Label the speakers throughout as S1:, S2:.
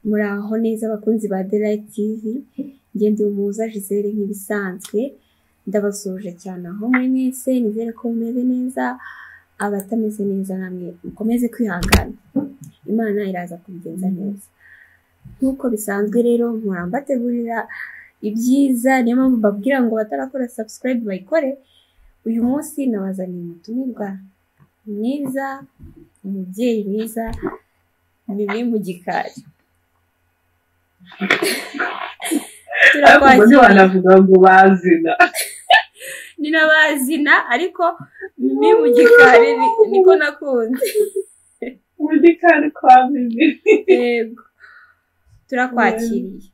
S1: Muraho neza abakunzi ba The Light TV, njye ndi Umuhoza Gisele nk'ibisanzwe, ndabasuhuje cyane aho muri mwese, nizere ko mumeze neza, abatameze neza namwe mukomeze kwihangana, Imana iraza kubigenza neza. Nk'uko bisanzwe rero mpora mbategurira ibyiza, niyo mpamvu mbabwira ngo batarakora subscribe bayikore, uyu munsi nabazaniye umutumirwa mwiza, umubyeyi mwiza, Mimi mu gikari.
S2: ariko
S1: Turakwakira.
S2: banavuga ngo bazina
S1: ni n'abazina ariko ni mu gikari ni- niko nakunze
S2: muri kari kwa mimi
S1: yego turakwakiriye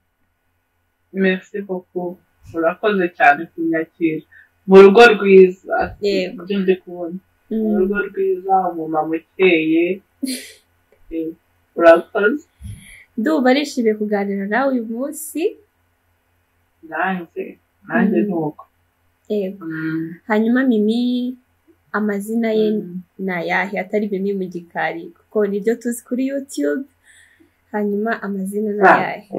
S2: merci beaucoup urakoze cyane kunyakira mu rugo rwiza
S1: Yego.
S2: ibyo ndi kubona mu
S1: Mm,
S2: rugo rwiza umumama ukeye Eh, urakoze
S1: ndumva nishimiye kuganira nawe uyu munsi
S2: nanjye nanjye
S1: Mm.
S2: ni uko
S1: yego
S2: Mm.
S1: hanyuma mimi amazina ye ni ayahe atari mimi mu gikari kuko nibyo tuzi kuri youtube hanyuma amazina ni
S2: Ah.
S1: ayahe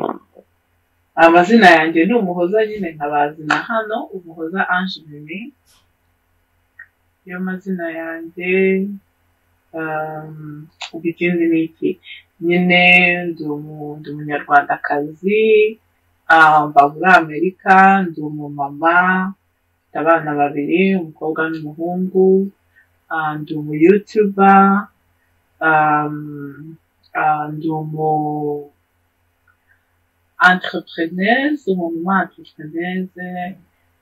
S2: amazina yanjye ni umuhoza nyine nkabazina hano umuhoza ange mimi niyo mazina yanjye um, ubwo ikindi ni iki nyine ndi umu- ndi umunyarwandakazi ah, mba muri amerika ndi umumama mfite abana babiri umukobwa n'umuhungu ah, ndi umuyutuba um, ah, ndi umu entrepreneuse, umumama entrepreneuse,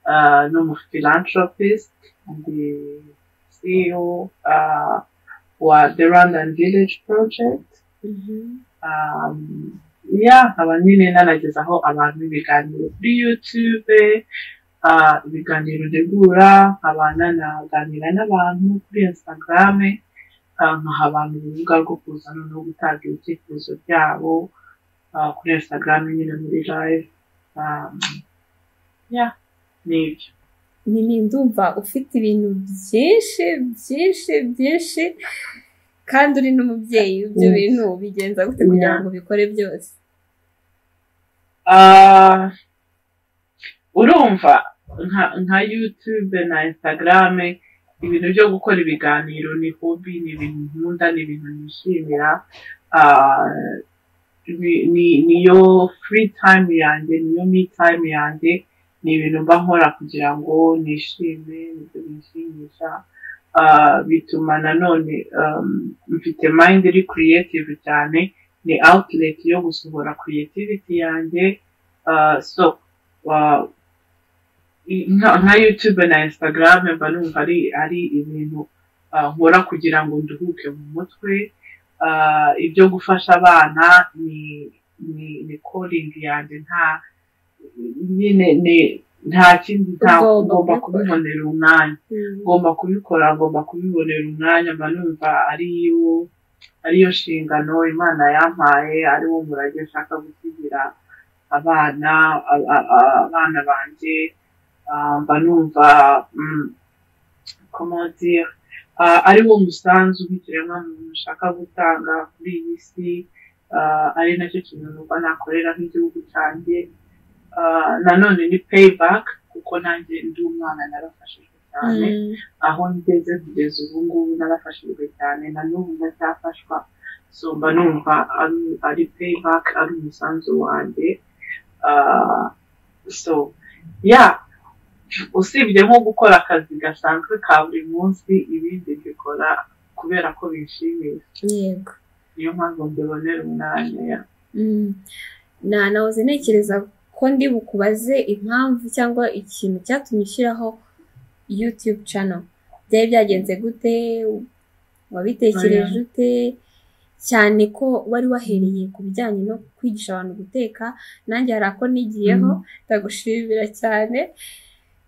S2: uh, n'umuphilanthropist, ndi CEO uh, wa The Rwandan Village Project.
S1: Mhm.
S2: Um, yeah, nkaba nyine nanagezaho abantu ibiganiro kuri YouTube, uh, ibiganiro ntegura, nkaba nanaganira n'abantu kuri Instagram, uh, nkaha abantu urubuga rwo kuza noneho gutanga ibitekerezo byabo uh, kuri Instagram nyine muri live. Um, yeah, ni ibyo.
S1: Mimi ndumva ufite ibintu byinshi byinshi byinshi kandi uri n'umubyeyi ibyo
S2: Mm.
S1: bintu bigenza gute kugira
S2: Yeah.
S1: ngo ubikore byose
S2: Ah, urumva nka, nka YouTube na Instagram ibintu byo gukora ibiganiro ni hobby ni ibintu nkunda ni ibintu nishimira Ah, ni- ni- niyo free time yanjye niyo me time yanjye ni ibintu mba nkora kugira ngo nishime nibyo binshimisha Ah, bituma nanone um, mfite mind iri creative cyane ni outlet yo gusohora creativity yanjye Ah, so ah, i- nka nka YouTube na Instagram mba numva ari ari ibintu ah, nkora kugira ngo nduhuke mu mutwe Ah, ibyo gufasha abana ni ni ni calling yanjye nta nyine ni nta kindi nta
S1: Ugomba
S2: ngomba
S1: kubikora.
S2: kubibonera umwanya ngomba kubikora ngomba kubibonera umwanya mba numva ariyo ariyo nshingano imana yampaye ariwo murage nshaka gusigira abana a- a- a- abana banjye Ah, mba numva mm, comment dire Ah, ariwo musanzu w'ikiremwamuntu nshaka gutanga kuri iyi si Ah, ari nacyo kintu numva nakorera nk'igihugu cyanjye Ah, nanone ni payback kuko nanjye ndi umwana narafashijwe cyane
S1: Mm.
S2: aho ngeze kugeza ubu ngubu narafashijwe cyane na n'ubu ndacyafashwa so mba numva ari ari payback ari umusanzu wanjye Ah, so ya usibye nko gukora akazi gasanzwe ka buri munsi ibindi mbikora kubera ko bishimiye
S1: yego
S2: niyo mpamvu mbibonera umwanya
S1: Mm. na nahoze ntekereza ko ndi bukubaze impamvu cyangwa ikintu cyatumye ushyiraho youtube channel byari byagenze gute wabitekereje ute cyane ko wari wahereye ku bijyanye no kwigisha abantu guteka nanjye hari ako nigiyeho ndagushimira cyane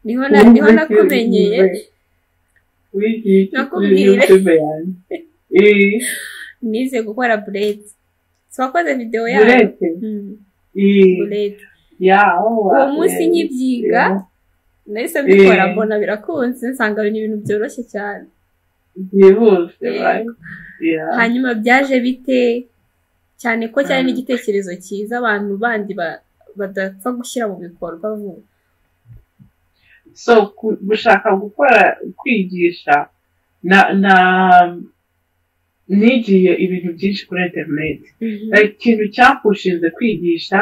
S1: niho na- niho nakumenyeye
S2: wigiye iki kuri
S1: Nakubwire.
S2: youtube yanjye Eh,
S1: nize gukora burete twakoze videwo yayo
S2: burete
S1: Mm,
S2: Eh,
S1: burete
S2: ya oh,
S1: uwo munsi
S2: eh,
S1: nkibyiga
S2: eh.
S1: nahise mbikora
S2: Eh.
S1: mbona birakunze nsanga ni ibintu byoroshye cyane
S2: byihuse
S1: Yego.
S2: right? Yeah.
S1: hanyuma byaje bite cyane ko cyari
S2: Mm.
S1: n'igitekerezo cyiza abantu bandi ba- badapfa gushyira mu bikorwa vuba
S2: so ku- gushaka gukora kwigisha na na nigiye ibintu byinshi kuri interineti Like, ikintu cyapushinze kwigisha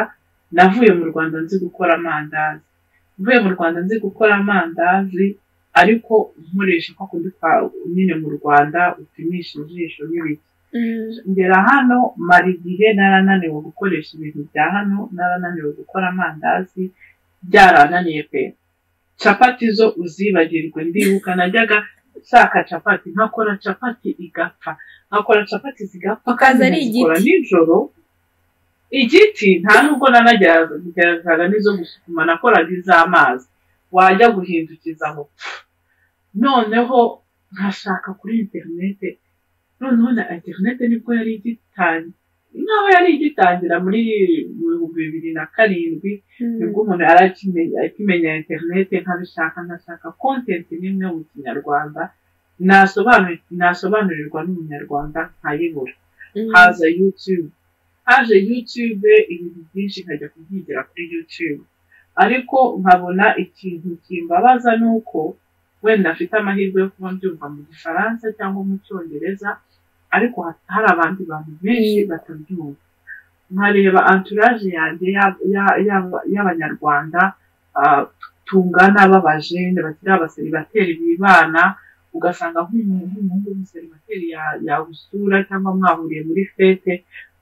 S2: navuye mu rwanda nzi gukora amandazi mvuye mu rwanda nzi gukora amandazi ariko nkoresha kwa kundi kwa nyine mu rwanda upimisha ijisho n'ibiki
S1: Mm.
S2: ngera hano mara igihe narananiwe gukoresha ibintu bya hano narananiwe gukora amandazi byarananiye pe capati zo uzibagirwe ndibuka najyaga nshaka capati nkakora capati igapfa nkakora capati zigapfa
S1: Ukaza ari
S2: nkazikora
S1: igiti.
S2: nijoro igiti nta nubwo nanageragezaga n'izo gusukuma nakoraga iz'amazi wajya guhindukiza aho noneho nkashaka kuri interinete noneho na interinete nibwo yari igitangira nk'aho yari igitangira muri mu bihumbi bibiri na karindwi
S1: Mm.
S2: nibwo umuntu yari akimenya akimenya interinete nkabishaka nkashaka kontenti n'imwe mu kinyarwanda nasobanuri- nasobanurirwa n'umunyarwanda nkayibura
S1: Mm.
S2: haza yutube haje yutube ibintu byinshi nkajya kubyigira kuri yutube ariko nkabona ikintu kimbabaza ni uko wenda afite amahirwe yo kuba mbyumva mu gifaransa cyangwa mu cyongereza ariko ha- hari abandi bantu benshi
S1: Mm.
S2: batabyumva nkareba anturaje yanjye ya- ya- ya- y'abanyarwanda ah, tungana b'abajene bakiri abaseribateri bibana ugasanga nk'umuntu nk'umuhungu w'umuseribateri ya- yagusura cyangwa mwahuriye muri fete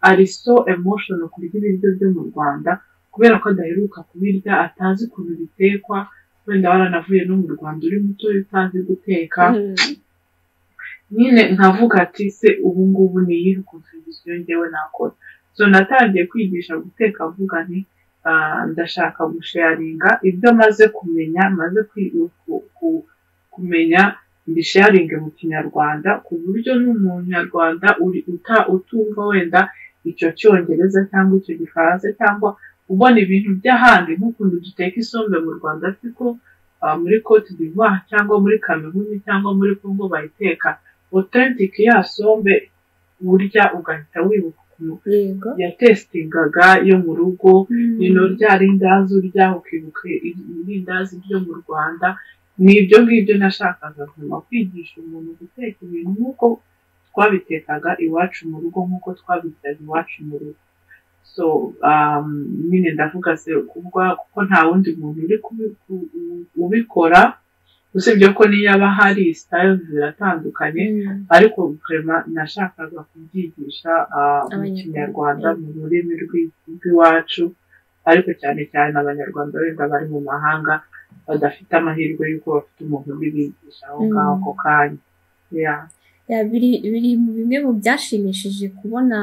S2: ari so emotional kurya ibiryo byo mu rwanda kubera ko adaheruka kubirya atazi ukuntu bitekwa wenda waranavuye no mu rwanda uri muto utazi guteka
S1: Mm.
S2: nyine nkavuga ati se ubu ngubu ni iyihe kontribisiyo njyewe nakora so natangiye kwigisha guteka mvuga nti ah, ndashaka gusharinga ibyo maze kumenya maze kwi- ku- ku- kumenya mbisharinge mu kinyarwanda ku buryo n'umunyarwanda uri- uta- utumva wenda icyo cyongereza cyangwa icyo gifaransa cyangwa ubona ibintu by'ahandi nk'ukuntu duteka isombe mu rwanda ariko muri cote d'ivoire cyangwa muri kameruni cyangwa muri congo bayiteka authentic ya sombe burya ugahita wibuka ukuntu
S1: yego
S2: yatesitingaga yo mu rugo
S1: Mm.
S2: rino rya rindazi urya ukibuka irindazi ryo mu rwanda ni ibyo ngibyo nashakaga nyuma kwigisha umuntu guteka ibintu nk'uko twabitekaga iwacu mu rugo nk'uko twabiryaga iwacu mu rugo so um, nyine ndavuga se kubwa kuko nta wundi muntu uri kubi- ku- ubikora usibye ko niyo aba hari sitayile ziratandukanye
S1: Mm.
S2: ariko kurema nashakaga kubyigisha ah, mu
S1: Abanyarwanda.
S2: kinyarwanda mu rurimi rw'i- rw'iwacu ariko cyane cyane abanyarwanda wenda bari mu mahanga badafite amahirwe y'uko bafite umuntu ubibigisha aho
S1: Mm.
S2: ngaho ako kanya Yeah.
S1: Ya, biri biri mu bimwe mu byashimishije kubona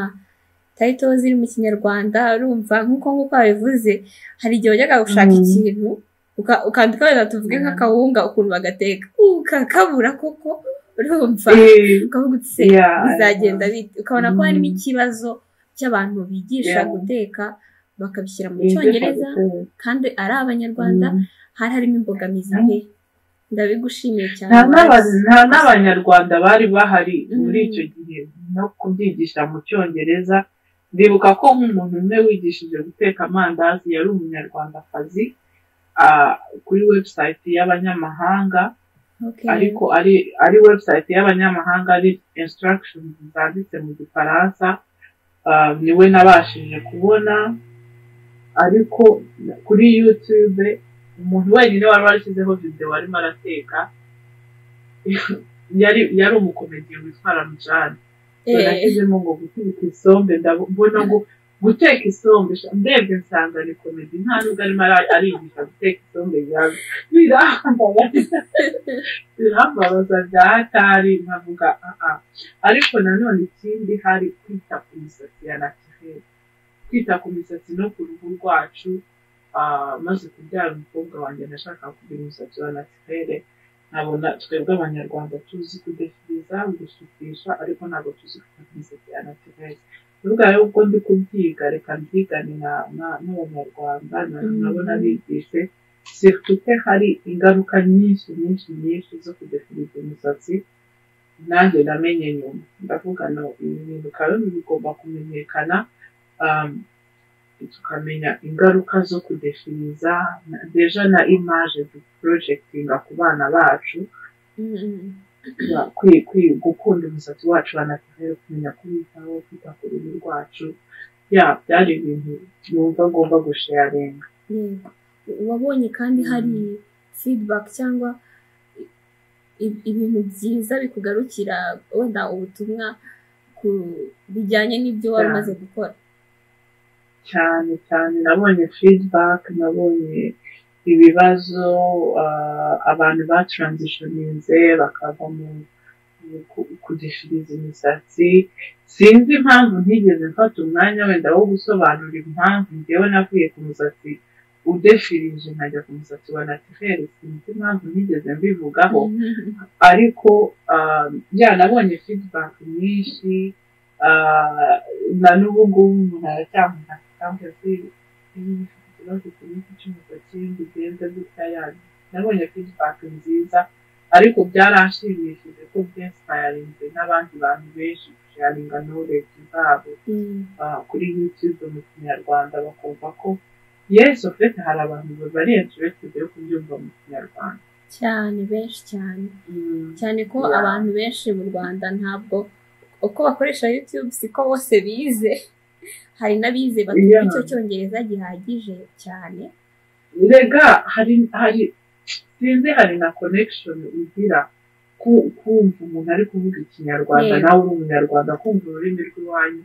S1: tayito ziri mu kinyarwanda urumva nk'uko nk'uko wabivuze hari igihe wajyaga gushaka
S2: Mhm.
S1: ikintu uka- ukandika wenda tuvuge
S2: Mhm.
S1: nk'akawunga ukuntu bagateka ukakabura koko urumva
S2: Eh,
S1: ukavuga uti se
S2: yeah,
S1: bizagenda bite ukabona ko harimo
S2: Mhm.
S1: ikibazo cy'abantu bigisha
S2: Yeah.
S1: guteka bakabishyira mu
S2: yeah.
S1: cyongereza
S2: Mm.
S1: kandi ari abanyarwanda hari harimo imbogamizi nke ndabigushimiye cyane
S2: nta n'aba-
S1: Wallace.
S2: nta n'abanyarwanda bari bahari
S1: Mm.
S2: muri icyo gihe no kubyigisha mu cyongereza ndibuka ko nk'umuntu umwe wigishije guteka amandazi yari umunyarwandakazi ah, kuri webusayiti y'abanyamahanga
S1: Okay.
S2: ariko ari ari webusayiti y'abanyamahanga ari instructions zanditse mu gifaransa ah, niwe nabashije kubona ariko kuri yutube umuntu wenyine wari warashyizeho videwo arimo arateka yari yari umukomediye witwa ramujani
S1: Eh.
S2: nashyizemo ngo guteka isombe ndabona ngo guteka isombe sha- ndebye nsanga ni komedi nta nubwo arimo ara- arigisha guteka isombe yawe birambabaza birambabaza bya hatari nkavuga aha ariko nanone ikindi hari kwita ku misatsi ya natirere kwita ku misatsi no ku ruhu rwacu ah, maze kubyara umukobwa wanjye nashaka kugira umusatsi wa natirere nkabona twebwe abanyarwanda tuzi kudefiriza gusukisha ariko ntabwo tuzi gufata imisatsi ya natirere kuvuga rero ubwo ndi kubyiga reka mbyigane na- na- n'abanyarwanda na-
S1: Mm.
S2: nabo nabigishe sirtute hari ingaruka nyinshi nyinshi nyinshi zo kudefiriza umusatsi nanjye namenye nyuma ndavuga no ibi bintu kandi bigomba kumenyekana um, tukamenya ingaruka zo kudefiniza deja na imaje duporojegtinga ku bana bacu gukunda umusatsi wacu banatumira kumenya kubitaho kwita ku ruhu rwacu ya byari ibintu numva ngomba gusharinga
S1: yego wabonye kandi hari feedback cyangwa i- ibintu byiza bikugarukira wenda ubutumwa ku bijyanye n'ibyo wari
S2: Yeah.
S1: umaze gukora
S2: cyane cyane nabonye feedback nabonye ibibazo ah, abantu batransitioninze bakava mu ku- kudefiriza imisatsi sinzi impamvu ntigeze mfata umwanya wenda wo gusobanura impamvu njyewe navuye ku musatsi udefirije nkajya ku musatsi wa natirere sinzi impamvu ntigeze mbivugaho ariko ah, ya nabonye feedback nyinshi ah, na n'ubu ngubu umuntu aracyamufata cyangwa se iyo ufite ikibazo ku giti cy'umusatsi bigenze gutya yani nabonye feedback nziza ariko byaranshimishije ko byesipayarinze n'abandi bantu benshi gusharinga knowledge zabo
S1: Mm,
S2: ah, kuri youtube mu kinyarwanda bakumva ko yesu ofete hari abantu bari interested yo kubyumva mu kinyarwanda
S1: cyane benshi cyane cyane ko
S2: Yeah.
S1: abantu benshi mu rwanda ntabwo uko bakoresha youtube siko bose bize hari n'abize batumva
S2: Yeah.
S1: icyo cyongereza gihagije cyane
S2: rega hari hari sinzi hari na connection ugira ku- kumva umuntu ari kuvuga ikinyarwanda
S1: Yego.
S2: nawe uri umunyarwanda kumva ururimi rw'iwanyu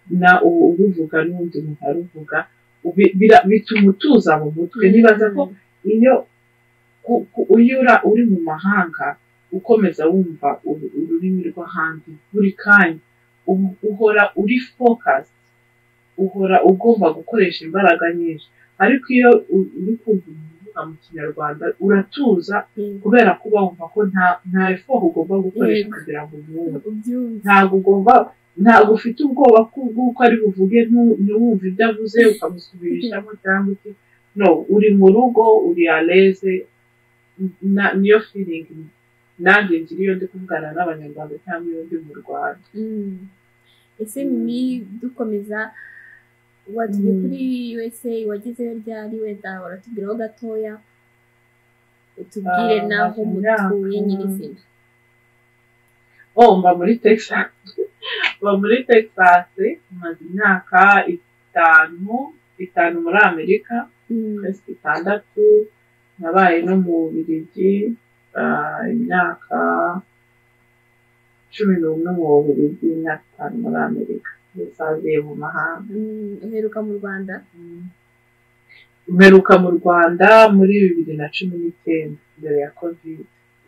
S2: na ubu uruvuga n'undi muntu aruvuga ubi- bira- bituma utuza mu mutwe nibaza ko iyo ku- ku- iyo ura- uri mu mahanga ukomeza wumva uru- ururimi rw'ahandi buri kanya ubu- uhora uri focus uhora ugomba gukoresha imbaraga nyinshi ariko iyo u- uri kumva umuntu uvuga mu kinyarwanda uratuza
S1: Yego.
S2: kubera ko uba wumva ko nta nta effort ugomba gukoresha
S1: Yego.
S2: kugira ngo umwumve
S1: ubyumva
S2: ntabwo ugomba ntabwo ufite ubwoba ko bw'uko ari buvuge ntu- ntiwumve ibyo avuze ukamusubirishamo cyangwa iki no uri mu rugo uri aleze na- niyo feeling nanjye ngira iyo ndi kuvugana n'abanyarwanda cyangwa iyo ndi mu rwanda
S1: Mm. ese
S2: Mm.
S1: mimi dukomeza watuye
S2: Mm.
S1: kuri usa wagezeyo ryari wenda uratubwiraho gatoya utubwire
S2: Ah,
S1: n'aho
S2: imyaka.
S1: mutuye nyirizina
S2: oh mba muri texas mba muri texas maze imyaka itanu itanu muri amerika
S1: Mm.
S2: kwezi itandatu nabaye no mu bubirigi ah, imyaka cumi n'umwe mu bubirigi imyaka itanu muri amerika bisaziye mu mahanga
S1: Mm, uheruka mu rwanda
S2: mperuka mu rwanda muri bibiri na cumi n'icyenda mbere ya covid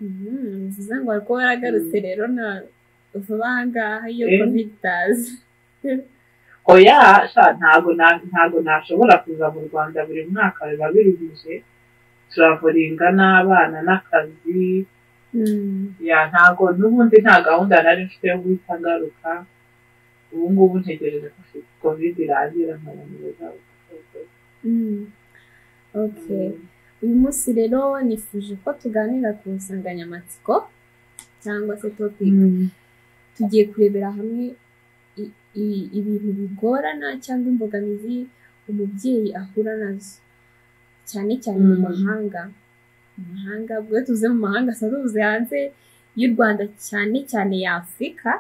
S1: Mhm, ni byiza ngo ariko waragarutse rero na vuba aha ngaha iyo
S2: Eh.
S1: covid itaza
S2: oya sha ntago na- ntago nashobora kuza mu rwanda buri mwaka biba biruhije turavuringa n'abana n'akazi
S1: Mm,
S2: ya ntago n'ubundi nta gahunda nari mfite yo guhita ngaruka ubu ngubu ntegereje ko covid irangira nkabonereza
S1: mm. okay uyu munsi rero nifuje ko tuganira ku nsanganyamatsiko cyangwa se topic tugiye kurebera hamwe i- i- ibintu bigorana cyangwa imbogamizi umubyeyi ahura nazo cyane cyane mu
S2: Mm.
S1: mahanga mu mahanga ubwo iyo tuvuze mu mahanga si tuvuze hanze y'u rwanda cyane cyane ya afurika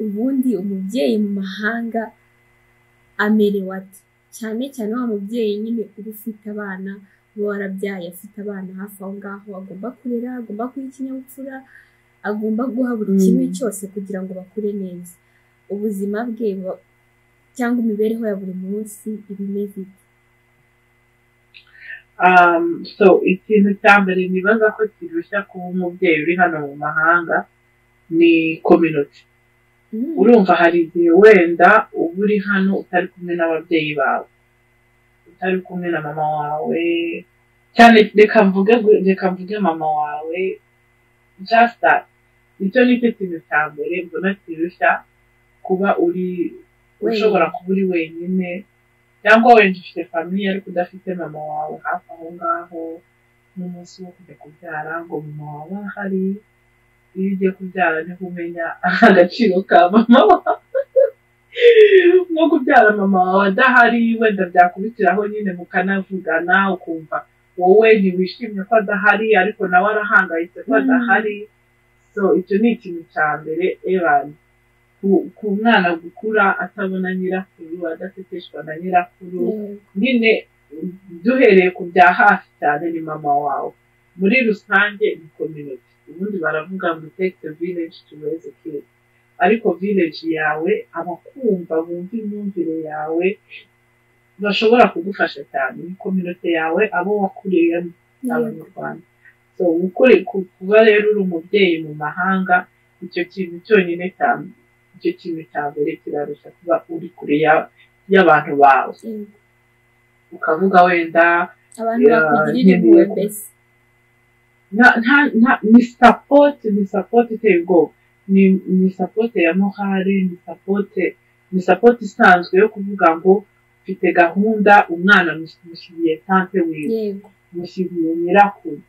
S1: ubundi umubyeyi mu mahanga amerewe ate cyane cyane wa mubyeyi nyine uba ufite abana uba warabyaye afite abana hafi aho ngaho agomba kurera agomba kuba ikinyabupfura agomba guha buri
S2: Mm.
S1: kimwe cyose kugira ngo bakure neza ubuzima bwe bu- cyangwa imibereho ya buri munsi iba imeze ite
S2: Um, so ikintu cya mbere nibaza ko kirushya kuba umubyeyi uri hano mu mahanga ni community
S1: Mm.
S2: urumva hari igihe wenda uba uri hano utari kumwe n'ababyeyi bawe utari kumwe na mama wawe cyane reka mvuge gu- reka mvuge mama wawe just that icyo ni cyo kintu cya mbere mbona kirushya kuba uri
S1: Wenyine.
S2: ushobora kuba uri wenyine cyangwa wenda ufite famiye ariko udafite mama wawe hafi aho ngaho n'umunsi wo kujya kubyara ngo mama wawe ahari iyo ugiye kubyara niho umenya agaciro ka mama wawe nko kubyara mama wawe adahari wenda byakubitiraho nyine mukanavugana ukumva wowe ntiwishimye ko adahari ariko nawe arahangayitse ko adahari so icyo ni ikintu cya mbere ebani ku mwana gukura atabona nyirakuru adateteshwa na nyirakuru nyine duhereye ku bya hafi cyane ni mama wawe muri rusange ni community ubundi baravuga ngo take the village to raise a kid ariko village yawe abakumva bumva imyumvire yawe bashobora kugufasha cyane ni kominote yawe abo wakuriyemo abanyarwanda so gukuri kuba rero uri umubyeyi mu mahanga icyo kintu cyonyine cyane icyo kintu cya mbere kirarushya kuba uri kure y'abantu bawe ukavuga wenda
S1: abantu bakugirira impuhwe mbese
S2: ni sapoti ni sapoti iteye ubwoba ni sapoti ya muhari ni sapoti ni sapoti isanzwe yo kuvuga ngo mfite gahunda umwana mushyiriye tante wiwe
S1: yego
S2: mushyiriye nyirakuru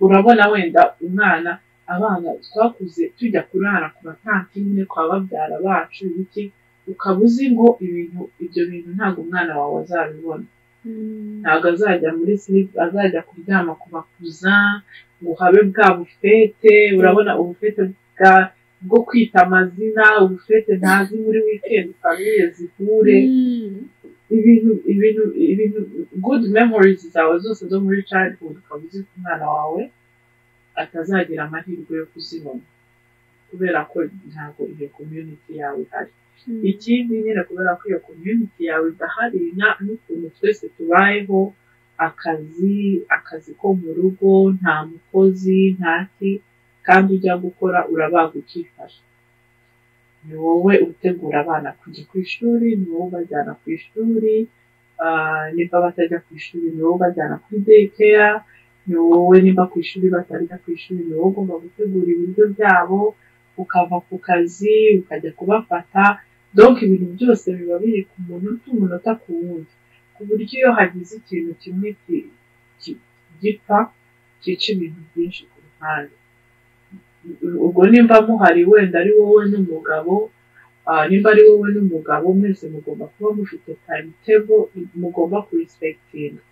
S2: urabona wenda umwana abana twakuze tujya kurara ku batanti nyine kwa babyara bacu ibiki ukaba uzi ngo ibintu ibyo bintu ntabwo umwana wawe azabibona ntabwo azajya muri silipu azajya kuryama ku bakuza ngo habe bwa bufete urabona ubufete bwa bwo kwita amazina ubufete ntazi muri wikendi famiye zihure
S1: Mm.
S2: ibintu ibintu ibintu good memories zawe zose zo muri childhood ukaba uzi ko umwana wawe atazagira amahirwe yo kuzibona kubera ko ntabwo iyo community yawe ihari
S1: Mm.
S2: ikindi nyine kubera ko iyo community yawe idahari na- n'ukuntu twese tubayeho akazi akazi ko mu rugo nta mukozi ntaki kandi ujya gukora urabaga ukifasha ni wowe utegura abana kujya ku ishuri ni wowe ubajyana ku ishuri ah, niba batajya ku ishuri ni wowe ubajyana kuri dekeya ni wowe niba ku ishuri batajya ku ishuri ni wowe ugomba gutegura ibiryo byabo ukava ku kazi ukajya kubafata donc ibintu byose biba biri ku munota umunota ku wundi ku buryo iyo hagize ikintu kimwe ki- ki- gipfa cyica ibintu byinshi ku ruhande ubwo nimba muhari wenda ari wowe n'umugabo ah, nimba ari wowe n'umugabo mwese mugomba kuba mufite timetable mugomba kurispektinga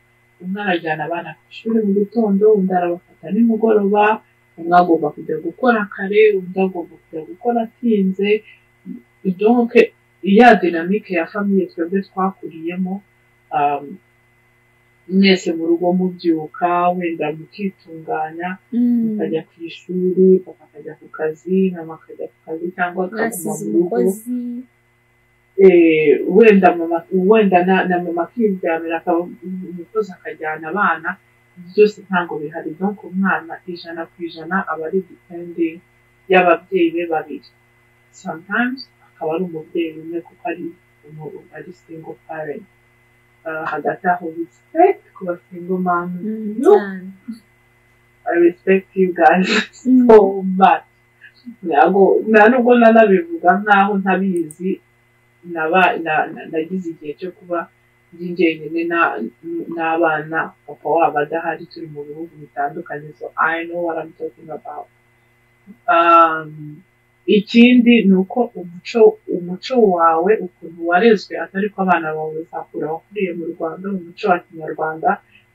S2: umwe arajyana abana ku ishuri mu gitondo undi arabafata nimugoroba umwe agomba kujya gukora kare undi agomba kujya gukora atinze donc ya dinamike ya famiye twebwe twakuriyemo um, mwese mu rugo mubyuka wenda mukitunganya
S1: Mm.
S2: akajya ku ishuri papa akajya ku kazi mama akajya ku kazi cyangwa akaguma
S1: mwasize
S2: mu rugo
S1: umukozi
S2: Eh, wenda mama wenda na, na mama akiryamira akaba umukozi akajyana abana byose ntabwo bihari donc umwana ijana ku ijana aba ari dipende y'ababyeyi be babiri sometimes akaba ari umubyeyi umwe kuko ari umu- ari single parent Ah, hagati aho respect ku ba single mom
S1: Mm,
S2: No.
S1: cyane.
S2: I respect you guys
S1: Mm.
S2: so much. Ntabwo nta nubwo nanabivuga nkaho ntabizi naba na- na- nagize igihe cyo kuba ndi njyenyine na- n'abana papa wabo adahari turi mu bihugu bitandukanye so I know what I'm talking about. Um, ikindi ni uko umuco umuco wawe ukuntu warezwe atari ko abana bawe bazakura wakuriye mu Rwanda mu muco wa kinyarwanda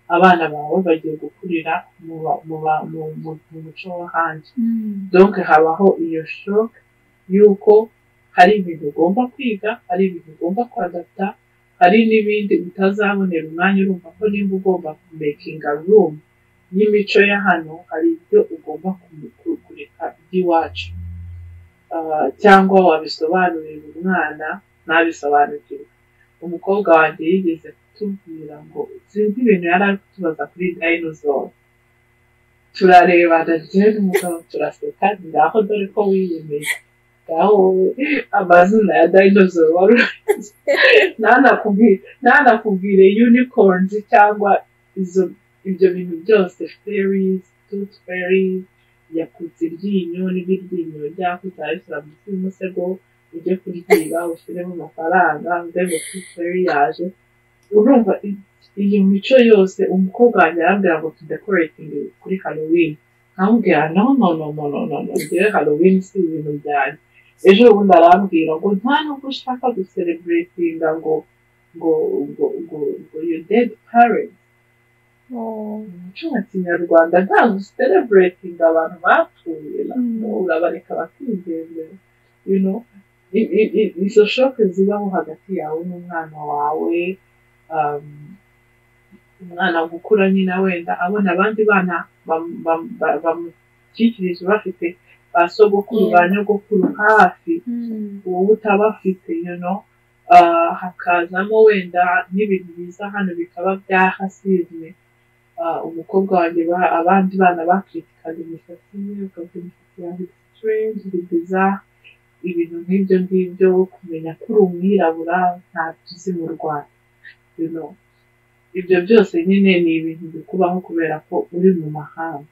S2: abana bawe bagiye gukurira mu ba- mu ba- mu- mu- mu muco wo hanze
S1: Mm.
S2: donc habaho iyo shock y'uko hari ibintu ugomba kwiga hari ibintu ugomba kwadata hari n'ibindi utazabonera umwanya urumva ko nimba ugomba kumekinga room y'imico ya hano hari ibyo ugomba ku- kureka by'iwacu Ah, cyangwa wabisobanurira umwana ntabisobanukirwe umukobwa wanjye yigeze kutubwira ngo sinzi ibintu yari ari kutubaza kuri dinosaur turarebana njyewe n'umugabo turaseka ngaho dore ko wiyemeje ngaho wowe amazina ya dinosaur wari urazi. Ntanakubwi- ntanakubwire unicorns cyangwa izo ibyo bintu byose fairies tooth fairies yakutse iryinyo n'iryinyo ryakuze arishyira munsi y'umusego ujye kuryiba ushyiremo amafaranga ngo tooth fairy yaje urumva i- iyi mico yose umukobwa wanjye arambwira ngo tudekoratinge kuri halloween nkamubwira no no no no no no no njyewe halloween si ibintu byanjye ejo bundi arambwira ngo nta nubwo ushaka gusereburetinga ngo ngo ngo ngo ngo yo dedi parenti mu muco wa kinyarwanda nta gusereburetinga abantu bapfuye nabwo urabareka bakizera you know i- i- i- izo shoke zibaho hagati yawe n'umwana wawe um, umwana gukura nyine wenda abona abandi bana bam- bam- ba- bamukikirije bafite ba sogokuru ba nyogokuru hafi wowe utabafite you know Ah, hakazamo wenda n'ibintu biza hano bikaba byahasizwe Ah, umukobwa wanjye ba- abandi bana bakitikaga imisatsi ye ukavuga imisatsi yanjye strange bigiza ibintu nk'ibyo ngibyo wo kumenya ko uri umwirabura ntacyo uzi mu Rwanda you know ibyo byose nyine ni ibintu bikubaho kubera ko uri mu mahanga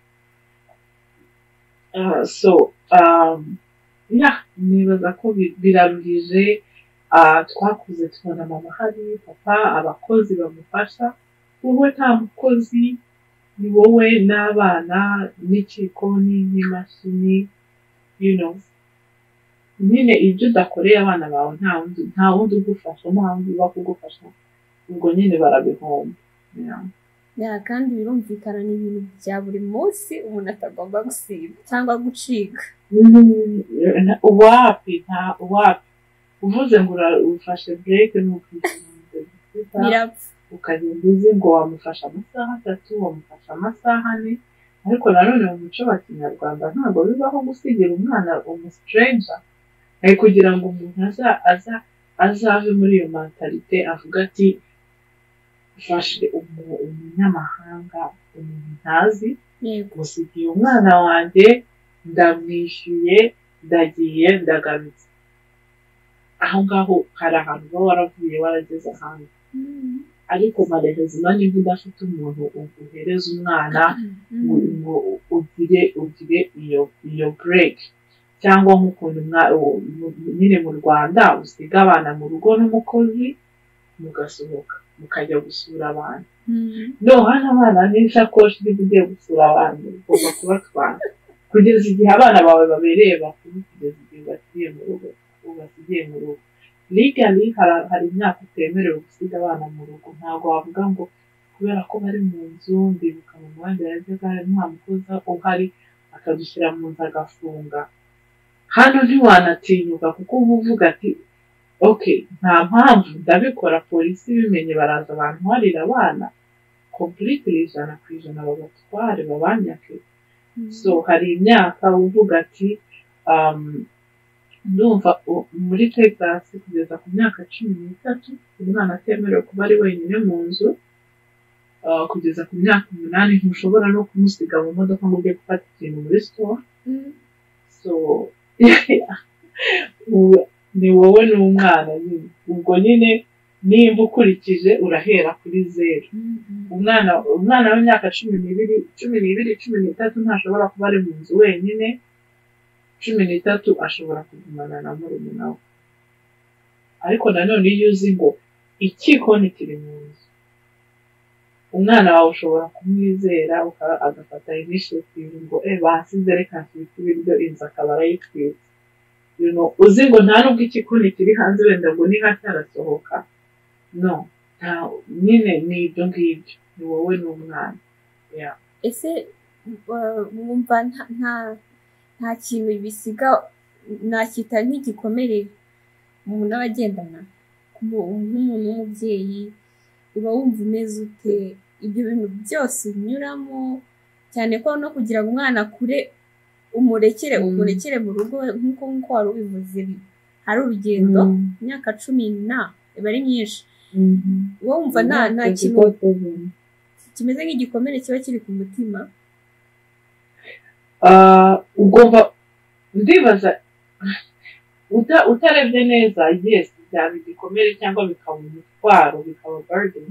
S2: Ah, so um, yeah, nibaza ko bi- biraruhije Ah, twakuze tubona mama hari papa abakozi bamufasha wowe nta mukozi ni wowe n'abana n'ikikoni n'imashini you know nyine ibyo udakoreye abana bawe nta wundi nta wundi ugufasha nta wundi uba kugufasha ubwo nyine barabihomba Yeah.
S1: Ya, kandi birumvikana ni ibintu bya buri munsi umuntu atagomba gusiba cyangwa gucika
S2: Na- uwapi nta uwapi uvuze ngo urafashe bureke ni ukwishyura
S1: birapfa
S2: ukagenda uzi ngo wamufasha amasaha atatu wamufasha amasaha ane ariko nanone mu muco wa kinyarwanda ntabwo bibaho gusigira umwana umusitrenja ari kugira ngo umuntu aza aza azave muri iyo mentalite avuga ati mfashe umu- umunyamahanga umuntu ntazi
S1: yego
S2: musigiye umwana wanjye ndamwishyuye ndagiye ndagarutse aho ngaho hari ahantu uba waravuye warageze ahantu ariko marerezi niba nimba udafite umuntu uhereza umwana ngo
S1: Mm.
S2: ngo ugire ugire iyo iyo break cyangwa nk'ukuntu mwa- u- mu- mu- nyine mu rwanda usiga abana mu rugo n'umukozi mugasohoka mukajya gusura abantu
S1: Mm.
S2: no hano abana n'isakoshi niba ugiye gusura abantu ugomba kubatwara kugeza igihe abana bawe babereye bakuru kugeza igihe ubasigiye mu rugo ubasigiye mu rugo legally hari hari imyaka utemerewe gusiga abana mu rugo ntabwo wavuga ngo kubera ko bari mu nzu ndibuka mu muhanda yajyaga nta mukozi uhari akagushyira mu nzu agafunga hano ntiwanatinyuka kuko uba uvuga ati ok nta mpamvu ndabikora polisi ibimenye baraza bantwarira abana completely ijana ku ijana babatware babanyake so hari imyaka uvuga ati um, ndumva u- muri texas kugeza ku myaka cumi n'itatu umwana atemerewe kuba ari wenyine mu nzu uh, kugeza ku myaka umunani ntushobora no kumusiga mu modoka ngo ujye gufata ikintu muri store
S1: Mm.
S2: so ubu- ni wowe n'umwana nyine ubwo nyine nimba ukurikije urahera kuri zeru
S1: Mm.
S2: umwana umwana w'imyaka cumi n'ibiri cumi n'ibiri cumi n'itatu ntashobora kuba ari mu nzu wenyine cumi n'itatu ashobora kugumana na murumuna we ariko nanone iyo uzi ngo ikikoni kiri mu nzu umwana wawe ushobora kumwizera uka- agafata initiative ngo e basize reka nshyitse ibiryo inzu akaba arayitwitse You know, uzi ngo nta nubwo ikikoni kiri hanze wenda ngo ni hasi harasohoka no nta nyine ni ibyo ngibyo ni wowe n'umwana Yeah.
S1: ese uh, wumva nta- nta nta kintu bisiga nakita nk'igikomere umuntu aba agendana Mu- nk'umuntu w'umubyeyi uba wumva umeze ute ibyo bintu byose unyuramo cyane ko no kugira ngo umwana akure umurekere
S2: Mm.
S1: umurekere mu rugo nk'uko nk'uko wari ubivuze bi- hari urugendo imyaka cumi na iba ari myinshi wowe wumva nta nta kintu kimeze nk'igikomere kiba kiri ku mutima
S2: Ah, ugomba ndibaza uta- utarebye neza yes byaba igikomere cyangwa bikaba umutwaro bikaba burden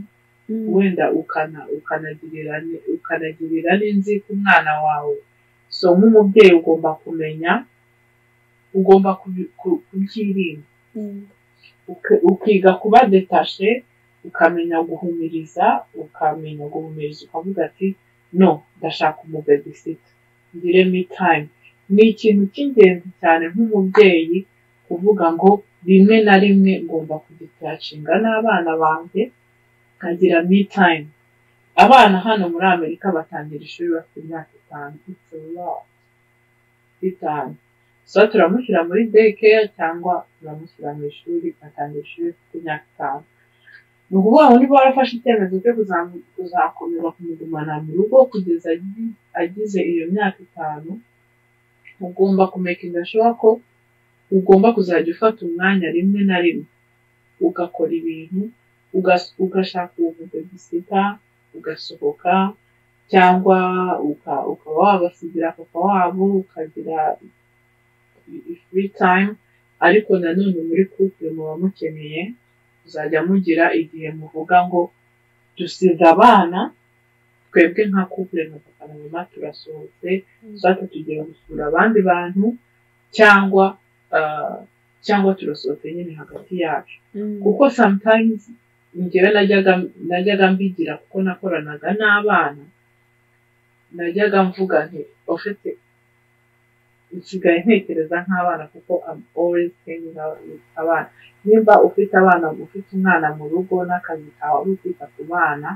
S1: Mm.
S2: wenda ukana ukanagirira ni- ukanagirira n'inzika umwana wawe so nk'umubyeyi ugomba kumenya ugomba kubi- ku- kubyirinda
S1: Mm.
S2: uki- ukiga kuba detashe ukamenya guhumiriza ukamenya guhumiriza ukavuga ati no ndashaka umubebisit ngire me time ni ikintu cy'ingenzi cyane nk'umubyeyi kuvuga ngo rimwe na rimwe ngomba kuditacinga n'abana banjye nkagira me time abana hano muri amerika batangira ishuri bafite imyaka itanu itanu so turamushyira muri daycare cyangwa turamushyira mu ishuri atangira ishuri afite imyaka itanu ni ukuvuga ngo niba warafashe icyemezo cyo kuzakomeza kumugumana mu rugo kugeza agize iyo myaka itanu ugomba kumekinga shuwa ko ugomba kuzajya ufata umwanya rimwe na rimwe ugakora ibintu ugashaka ubuvegisita ugasohoka cyangwa ukaba wabasigira papa wabo ukagira free time ariko nanone muri couple muba mukeneye kuzajya mugira igihe muvuga ngo dusize abana twebwe nka couple na papa na mama turasohotse tuzajya tugiye gusura abandi bantu cyangwa cyangwa turasohotse nyine hagati yacu kuko sometimes njyewe najyaga mbigira kuko nakoranaga n'abana najyaga mvuga nti ufite nsigaye ntekereza nk'abana kuko always thinking abana nimba ufite abana ufite umwana mu rugo n'akazi kawe ari ukwita ku bana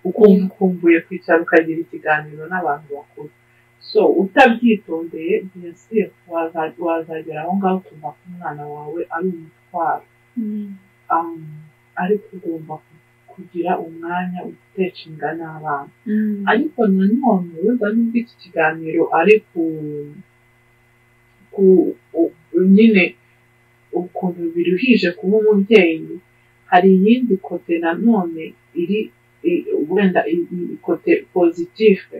S2: ukumva ukumbuye kwicara ukagira ikiganiro n'abantu bakuru so utabyitondeye biyasire wazagera aho ngaho ukumva ko umwana wawe ari umutwaro ariko ugomba kugira umwanya utecinga n'abana ariko nanone wenda n'ubwo iki kiganiro ari ku nyine ukuntu biruhije kuba umubyeyi hari iyindi kote nanone iri wenda kote pozitife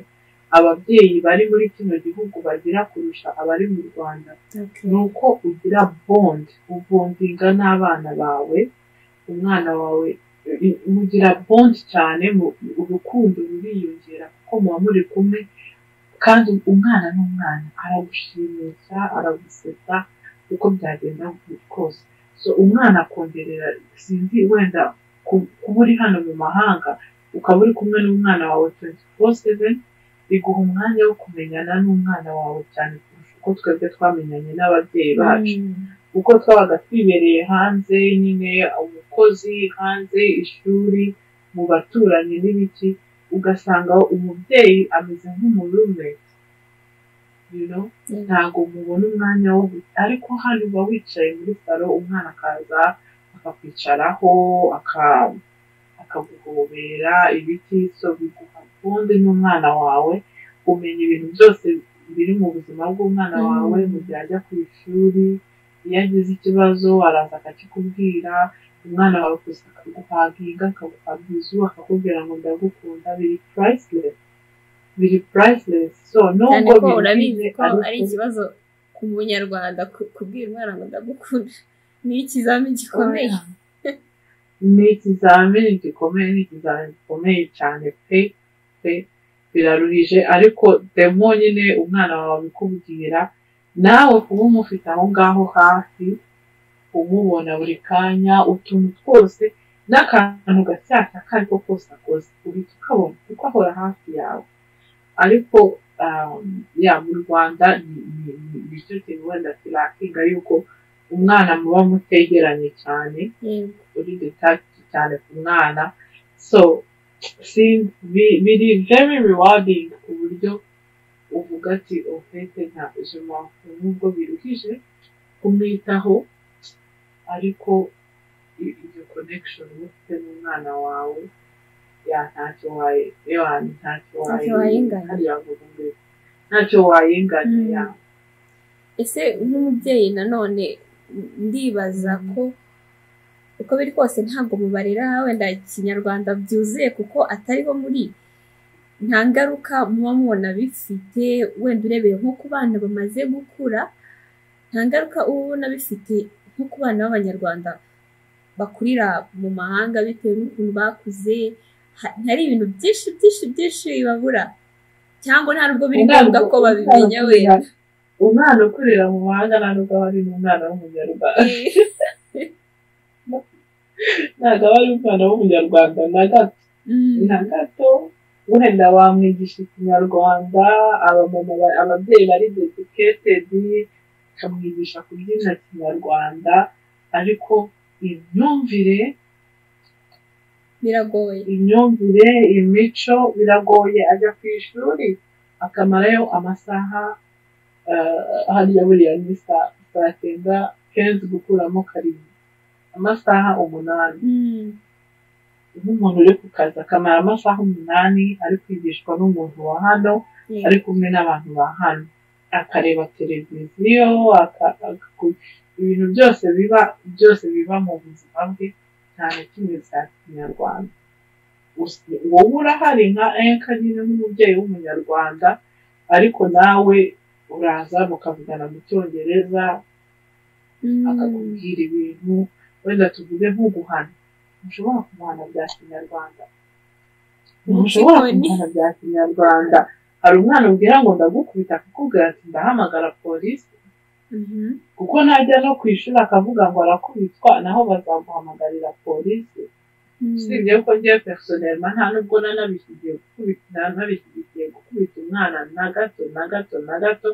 S2: ababyeyi bari muri kino gihugu bagira kurusha abari mu rwanda ni uko ugira bonde ubondinga n'abana bawe umwana wawe mugira bonde cyane urukundo ruriyongera kuko muba muri kumwe kandi umwana n'umwana aragushimisha aragusetsa uko byagenda kose so umwana akongerera sinzi wenda kuba uri hano mu mahanga ukaba uri kumwe n'umwana wawe tuwenti foru seveni biguha umwanya wo kumenyana n'umwana wawe cyane kurusha uko twebwe twamenyanye n'ababyeyi bacu kuko twabaga twibereye hanze nyine umukozi hanze ishuri mu baturanyi n'ibiki ugasanga umubyeyi ameze nk'umurume ntabwo mubona umwanya wo ariko hano uba wicaye muri salo umwana akaza akakwicaraho akaguhobera ibiti so biguha ubundi n'umwana wawe umenya ibintu byose biri mu buzima bw'umwana wawe mu gihe ajya ku ishuri iyo agize ikibazo araza akakikubwira umwana wawe gusa akaguhaginga akaguhagiza ubu akakubwira ngo ndagukunda biri purayisilesi biri purayisilesi so
S1: nubwo ko urabizi ko ari ikibazo ku munyarwanda kubwira umwana ngo ndagukunda ni ikizamini gikomeye
S2: ni ikizamini gikomeye ni ikizamini gikomeye cyane pe pe biraruhije ariko demo nyine umwana wawe abikubwira nawe kuba umufite aho ngaho hafi umubona buri kanya utuntu twose n'akantu gacyashya ako ari ko kose akoze uhita ukabona kuko ahora hafi yawe ariko ya mu rwanda ni cyo kintu wenda kirakinga yuko umwana muba mutegeranye cyane uri detached cyane ku mwana so biri very rewarding ku buryo uvuga ati ofete nta ijambo nubwo biruhije kumwitaho ariko iyo connection ufite n'umwana wawe ya ntacyo wayinganya ntacyo wayinganya
S1: ese nk'umubyeyi nanone ndibaza ko uko biri kose ntabwo mubarera wenda ikinyarwanda byuzuye kuko atariho muri nta ngaruka muba mubona bifite wenda urebeye nko ku bana bamaze gukura nta ngaruka uba ubona bifite nko ku bana b'abanyarwanda bakurira mu mahanga bitewe n'ukuntu bakuze hari ibintu byinshi byinshi byinshi bibabura cyangwa nta nubwo biri ngombwa ko babimenya wenda
S2: umwana ukurira mu mahanga nta nubwo aba ari umwana w'umunyarwanda ntabwo aba ari umwana w'umunyarwanda na gato na gato wenda wamwigisha ikinyarwanda ababyeyi bari dediketedi tukamwigisha kubyina kinyarwanda ariko imyumvire
S1: biragoye
S2: imyumvire imico biragoye ajya ku ishuri akamarayo amasaha eh, hariya buriya ni saa saa cyenda kenshi gukuramo karindwi amasaha umunani
S1: Mm,
S2: nk'umuntu uri ku kazi akamara amasaha umunani ari kwigishwa n'umuntu wa hano
S1: yego.
S2: ari kumwe n'abantu ba hano akareba televiziyo aka- aka- ibintu byose biba byose biba mu buzima bwe cyane kimwe bya kinyarwanda Us- wowe urahari nka enka nyine nk'umubyeyi w'umunyarwanda ariko nawe uraza mukavugana mu cyongereza
S1: Mm,
S2: akakubwira ibintu wenda tuvuge nko guhana ntushobora kumuhana bya kinyarwanda ntushobora
S1: Igikoni.
S2: kumuhana bya kinyarwanda hari umwana ubwira ngo ndagukubita akakubwira ati ndahamagara polisi
S1: mhm.
S2: kuko najya no ku ishuri akavuga ngo arakubitwa naho bazamuhamagarira polisi
S1: Mm,
S2: usibye ko ngiye personelma nta nubwo nanabishyigiye gukubita nanabishyigikiye gukubita umwana na gato na gato na gato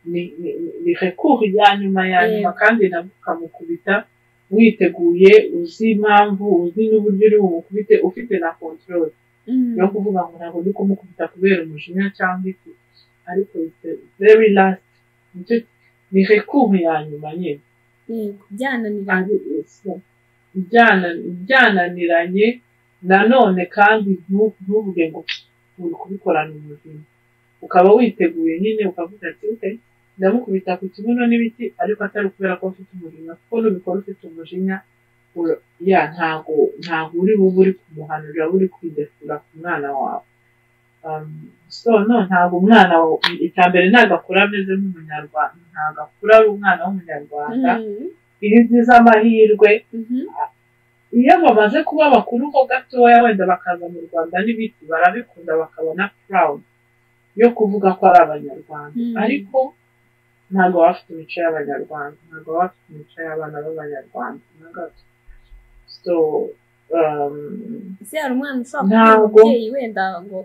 S2: ni ni- ni- ni recours ya nyuma ya nyuma kandi nabwo ukamukubita witeguye uzi impamvu uzi n'uburyo uri bumukubite ufite na control
S1: mm.
S2: yo kuvuga ngo ntabwo ndi kumukubita kubera umujinya cyangwa iki ariko it's the very last nicyo ni recours ya nyuma nyine
S1: Yego, byananiranye
S2: ari uko byana- byananiranye nanone kandi ntu- ntuvuge ngo uri kubikorana ubuzima ukaba witeguye nyine ukavuga ati "Okay, ndamukubita ku kibuno n'ibiti ariko atari kubera ko ufite umujinya kuko nubikora ufite umujinya ura- ya ntago ntago uri bube uri kumuhanurira uri kwidefura ku mwana wawe Um, so no ntabwo umwana wa- icya mbere ntabwo akura ameze nk'umunyarwanda ntabwo akura ari umwana w'umunyarwanda
S1: Mm,
S2: irizi z'amahirwe
S1: mhm.
S2: iyo bamaze kuba bakuru ho gatoya wenda bakaza mu rwanda n'ibiti barabikunda bakabona proud yo kuvuga ko ari abanyarwanda
S1: Mm.
S2: ariko ntabwo baba bafite imico y'abanyarwanda ntabwo baba bafite imico y'abana b'abanyarwanda na gato so um,
S1: ese hari umwana ushobora kuba
S2: Ntabwo.
S1: umubyeyi wenda ngo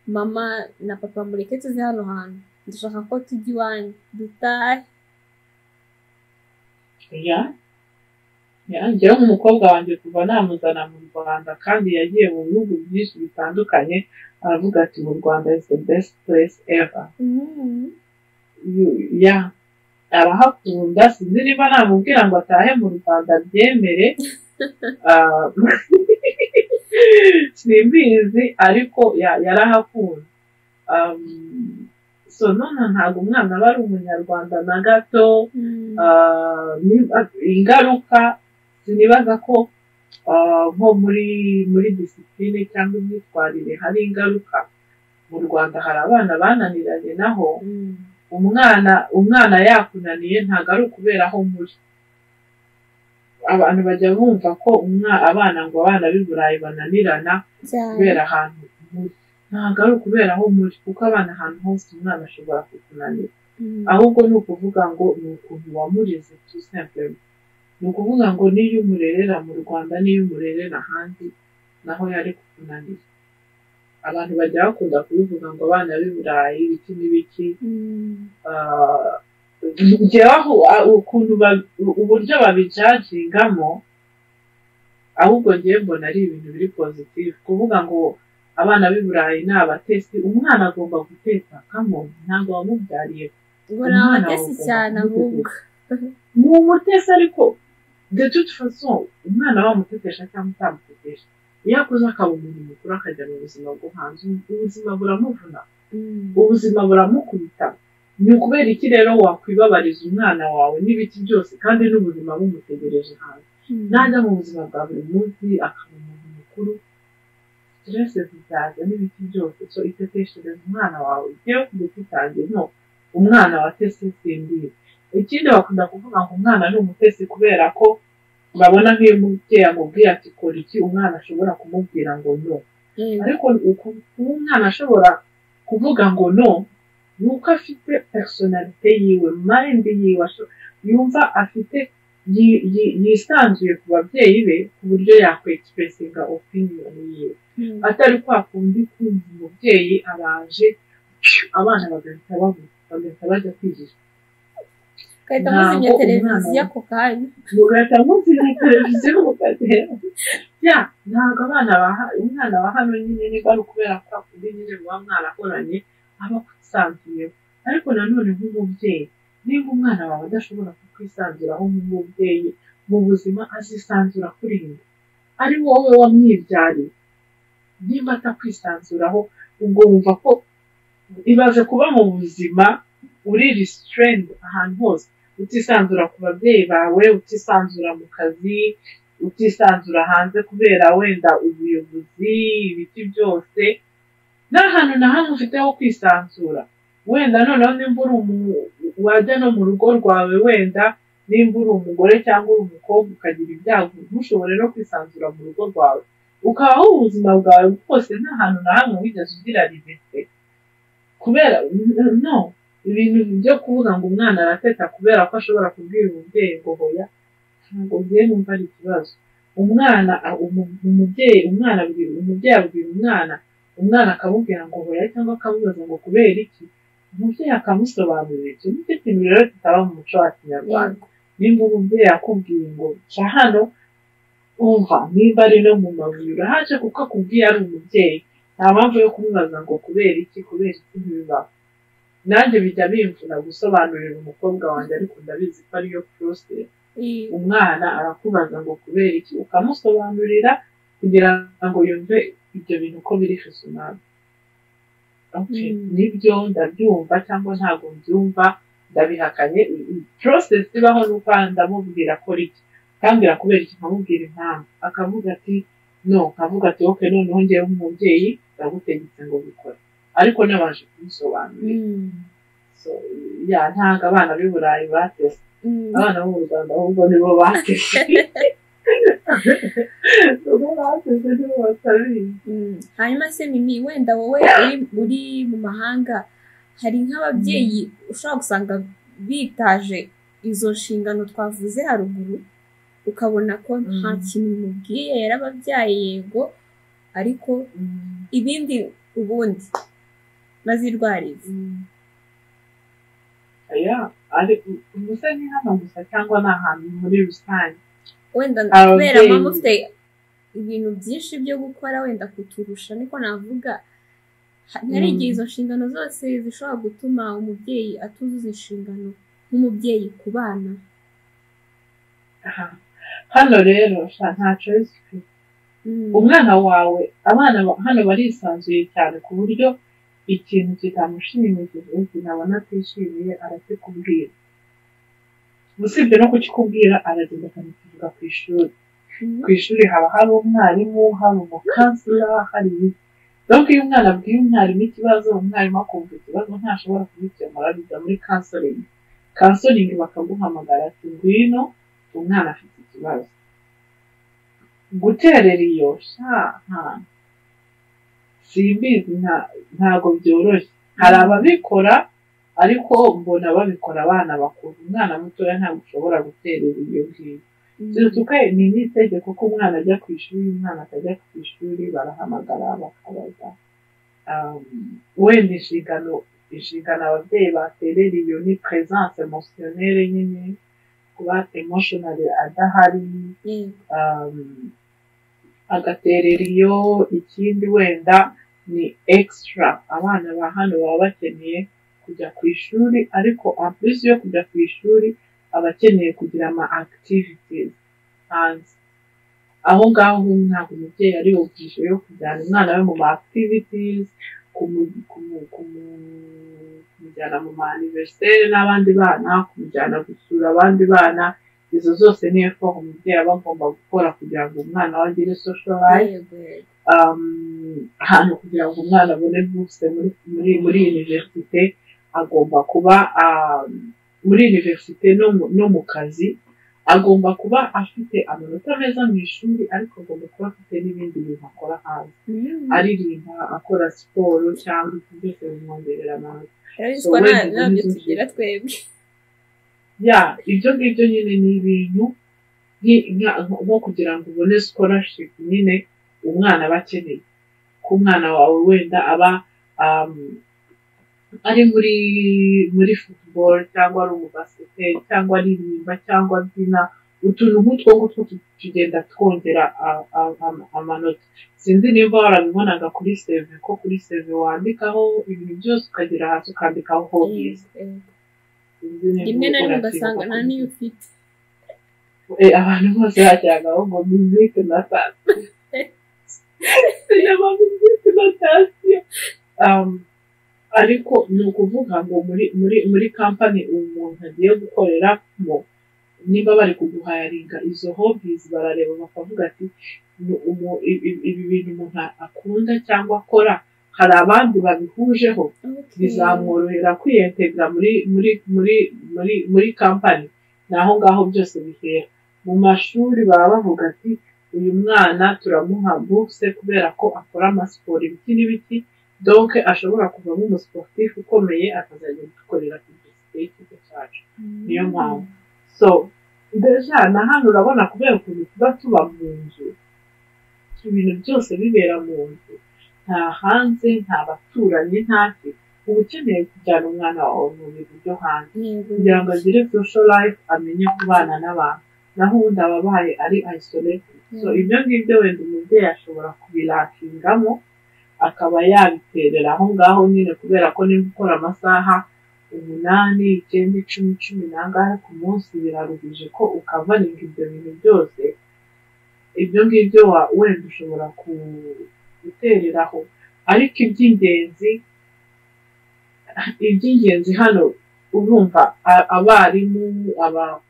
S1: mama na papa mureke tuze hano hantu dushaka ko tujya iwanyu dutahe
S2: ya ya njyewe nk'umukobwa wanjye kuva namuzana mu rwanda kandi yagiye mu bihugu byinshi bitandukanye aravuga ati mu rwanda is the best place ever
S1: Mm,
S2: ya arahakunda sinzi niba namubwira ngo atahe mu rwanda abyemere Ah, simbizi ariko ya- yarahakunda Um, so none ntabwo umwana aba ari umunyarwanda na gato
S1: mm.
S2: Ah, niba- ingaruka sinibaza ko ah, nko muri muri disipline cyangwa imyitwarire hari ingaruka mu rwanda hari abana bananiranye naho
S1: Mm,
S2: umwana umwana yakunaniye ntabwo ari ukubera aho muri abantu bajya bumva ko umwa- abana ngo abana b'i burayi bananirana
S1: cyane.
S2: kubera ahantu muri ntabwo ari ukubera aho muri kuko abana ahantu hose umwana ashobora kukunanira
S1: Mm,
S2: ahubwo ni ukuvuga ngo ni ukuntu wamureze tu simple ni ukuvuga ngo n'iyo umurerera mu rwanda n'iyo umurerera ahandi naho yari kukunanira abantu bajya bakunda kubivuga ngo abana b'i burayi ibiki n'ibiki
S1: mm.
S2: Ah, njyewe aho ah, ukuntu ba- uburyo babijajingamo ahubwo njyewe mbona ari ibintu biri positive kuvuga ngo abana b'i burayi ni abatesi umwana agomba gutekakamo ntabwo wamubyariye
S1: ngo ni
S2: Umwana
S1: abatesi
S2: wawe
S1: cyane
S2: ugomba
S1: ahubwo
S2: ni umutesi ariko de toute façon umwana wamutetesha cyangwa utamutetesha iyo akuze akaba umuntu mukuru akajya mu buzima bwo hanze ubuzima buramuvuna
S1: Mm,
S2: ubuzima buramukubita ni ukubera iki rero wakwibabariza umwana wawe n'ibiki byose kandi n'ubuzima bumutegereje hanze
S1: mm.
S2: najya mu buzima bwa buri munsi akaba umuntu mukuru stress zizaza n'ibiki byose so iteteshereza umwana wawe igiye kugeza itangiye no umwana wa tesi simbizi ikindi bakunda kuvuga ngo umwana ni umutesi kubera ko babona nk'iyo umubyeyi amubwiye ati kora iki umwana ashobora kumubwira ngo no
S1: Yego.
S2: ariko uku kuba umwana ashobora kuvuga ngo no ni uko afite personalite yiwe mind yiwe asho- yumva afite yi- yi- yisanzuye ku babyeyi be ku buryo yakwexpressinga opinion yiwe
S1: Mm,
S2: atari kwa kundi kumva umubyeyi abaje abana bagahita bavuga bagahita bajya kwigisha
S1: ugahita muzimya
S2: Ntabwo
S1: televiziyo
S2: umwana-
S1: ako kanya
S2: mugahita muzimya televiziyo mukagenda ya ntabwo abana baha umwana wa hano nyine niba ari ukubera ko akundi nyine muba mwarahoranye aba akusanzuyeho ariko nanone nk'umubyeyi niba umwana wawe adashobora kukwisanzuraho nk'umubyeyi mu buzima azisanzura kuri we ari wowe wamwibyariye nimba atakwisanzuraho ubwo wumva ko ibaze kuba mu buzima uri restrained ahantu hose utisanzura ku babyeyi bawe utisanzura mu kazi utisanzura hanze kubera wenda ubuyobozi ibiti byose nta hantu na hamwe ufite ho kwisanzura wenda noneho nimba uri umu- wajya no mu rugo rwawe wenda nimba uri umugore cyangwa uri umukobwa ukagira ibyago ntushobore no kwisanzura mu rugo rwawe ukabaho ubuzima bwawe bwose nta hantu na hamwe wigeze ugira limite kubera no ibintu byo kuvuga ngo umwana arateta kubera ko ashobora kubwira umubyeyi ngo hoya ntabwo numva ari ikibazo umwana a- umu- umubyeyi umwana abwira- umubyeyi abwira umwana umwana akamubwira ngo hoya cyangwa akamubaza ngo kubera iki umubyeyi akamusobanurira icyo nicyo kintu rero kitaba mu muco wa kinyarwanda
S1: yego
S2: nimba umubyeyi akubwiye ngo ca hano umva niba ari no mu mabuye urahaje kuko akubwiye ari umubyeyi nta mpamvu yo kumubaza ngo kubera iki kubera iki ntibibaho nanjye bijya bimvuna gusobanurira umukobwa wanjye ariko ndabizi ko ariyo process
S1: Eh,
S2: umwana arakubaza ngo kubera iki ukamusobanurira kugira ngo yumve ibyo bintu ko biri fisumari
S1: Mm.
S2: nibyo ndabyumva cyangwa ntabwo mbyumva ndabihakanye process ibaho ni uko ndamubwira ko riki akambwira kubera iki nkamubwira impamvu akavuga ati no nkavuga ati ok noneho ngewe nk'umubyeyi ndagutegetse ngo bikore ariko nabanje kumusobanurira
S1: mm,
S2: So, ya ntabwo abana b'i burayi bateze
S1: mm.
S2: abana bo mu rwanda ahubwo nibo bateze nibo bateze nibo batabizi
S1: Mm. hanyuma se mimi wenda wowe uri- uri mu mahanga hari nk'ababyeyi ushobora gusanga bitaje izo nshingano twavuze haruguru ukabona ko nta
S2: Mm.
S1: kintu bimubwiye yarababyaye yego ariko ibindi ubundi bazirwarize
S2: aya ari gusa ni hano gusa cyangwa ni ahantu muri rusange
S1: wenda
S2: Ababyeyi.
S1: kubera mama ufite ibintu byinshi byo gukora wenda kuturusha niko navuga Ha- hari igihe
S2: Mm.
S1: izo nshingano zose zishobora gutuma umubyeyi atuzuza inshingano nk'umubyeyi ku bana
S2: Aha. hano rero sha, nta choice ufite
S1: Mm.
S2: umwana wawe abana ba- hano barisanzuye cyane ku buryo ikintu kitamushimishije ikintu abona atishimiye arakikubwira usibye no kukikubwira aragenda akamukivuga ku ishuri
S1: Mm.
S2: ku ishuri haba hari umwarimu hari umukansila hari iki donc iyo umwana abwiye umwarimu ikibazo umwarimu akumva ikibazo ntashobora kugikemura bijya muri kansoringi kansoringi bakaguhamagara ati ngwino umwana afite ikibazo guterera iyo sha nta simbizi nta- ntago byoroshye hari ababikora ariko mbona babikora abana bakuru umwana mutoya ntabwo ushobora guterera iyo ngiyo
S1: Mm.
S2: Zuzuka ni n'itegeko ko umwana ajya ku ishuri, umwana atajya ku ishuri, barahamagara bakabaza. Um, wenda inshingano inshingano ababyeyi baterera iyo ni presence emotionnelle nyine kuba emotional adahari
S1: Yego.
S2: um, agaterera iyo ikindi wenda ni extra abana ba hano baba bakeneye kujya ku ishuri ariko en plus yo kujya ku ishuri aba akeneye kugira ama activities hanze aho ngaho ntabwo umubyeyi ari bugishe yo kujyana umwana we mu ma activities kumu- kumu- kumu- kumujyana mu ma anniversaire n'abandi bana kumujyana gusura abandi bana izo zose ni effort umubyeyi aba agomba gukora kugira ngo umwana we agire social life
S1: Yego, yego.
S2: um, ahantu kugira ngo umwana abone bourse muri muri muri universite agomba kuba um, muri universite no mu, no mu kazi agomba kuba afite amanota meza mu ishuri ariko agomba kuba afite n'ibindi bintu akora hanze
S1: Mm.
S2: aririmba akora siporo cyangwa ibyo byose bimwongerera amanota
S1: Rero
S2: so
S1: bitwa
S2: wenda
S1: na- nabyo
S2: ubundi-
S1: tugira twebwe
S2: ya ibyo ngibyo nyine ni ibintu nki- nka- nko kugira ngo ubone scholarship nyine umwana aba akeneye ko umwana wawe wenda aba um, ari muri muri football cyangwa ari umubasiketi cyangwa aririmba cyangwa abyina utuntu nk'utwo ngutwo tugenda twongera a- a- a- amanota sinzi nimba warabibonaga kuri seve ko kuri seve wandikaho ibintu byose ukagera hasi ukandikaho hobbies Sinzi nimba
S1: rimwe na rimwe
S2: urabyibuka
S1: ugasanga nta
S2: kuri
S1: n'iyo ufite
S2: Eh, abantu bose bajyagaho ngo miziki na sasiyo sinema miziki na sasiyo Um, ariko ni ukuvuga ngo muri muri muri kampani umuntu agiye gukorera mo niba bari kuguhayaringa izo hobbies barareba bakavuga ati "Ni umu- i- i- ibi bintu umuntu akunda cyangwa akora hari abandi babihujeho
S1: Okay.
S2: bizamworohera kwiyentegra muri muri muri muri muri kampani ni aho ngaho byose bihera mu mashuri baba bavuga ati uyu mwana turamuha bukse kubera ko akora amasiporo ibiti n'ibiti donke ashobora kuvamo umusiporutifu ukomeye akazajya gukorera ku gisigaye cy'ikigo cyacu
S1: Mm.
S2: niyo mpamvu so deja na hano urabona kubera ukuntu tuba tuba mu nzu ibintu byose bibera mu nzu nta hanze nta baturanyi ntaki uba ukeneye kujyana umwana wawe mu bintu byo hanze
S1: Yego.
S2: kugira ngo agire social life amenye kubana n'abantu naho ubundi aba abaye ari isolated so
S1: Mm.
S2: ibyo ngibyo wenda umubyeyi ashobora kubirakingamo akaba yabiterera aho ngaho nyine kubera ko niba ukora amasaha umunani icyenda icumi cumi n'angahe ku munsi biraruhije ko ukavaringa ibyo bintu byose ibyo ngibyo wa- wenda ushobora ku- gutereraho ariko iby'ingenzi iby'ingenzi hano urumva a- abarimu aba-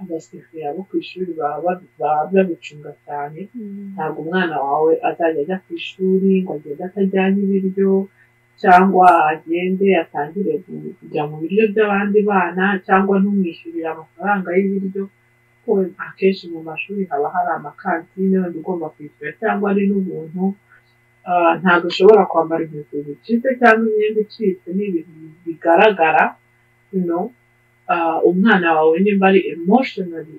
S2: abasifira bo ku ishuri baba babi- baba babicunga cyane
S1: Mm.
S2: ntabwo umwana wawe azajya ajya ku ishuri ngo agende atajyanye ibiryo cyangwa agende atangire ku- kujya mu biryo by'abandi bana cyangwa ntumwishyurire amafaranga y'ibiryo kuko akenshi mu mashuri haba hari amakantine wenda ugomba kwishyura cyangwa ari n'ubuntu Ah, ntabwo ushobora kwambara inkweto zicitse cyangwa imyenda icitse ni ibintu bigaragara no umwana wawe nimba ari emotionally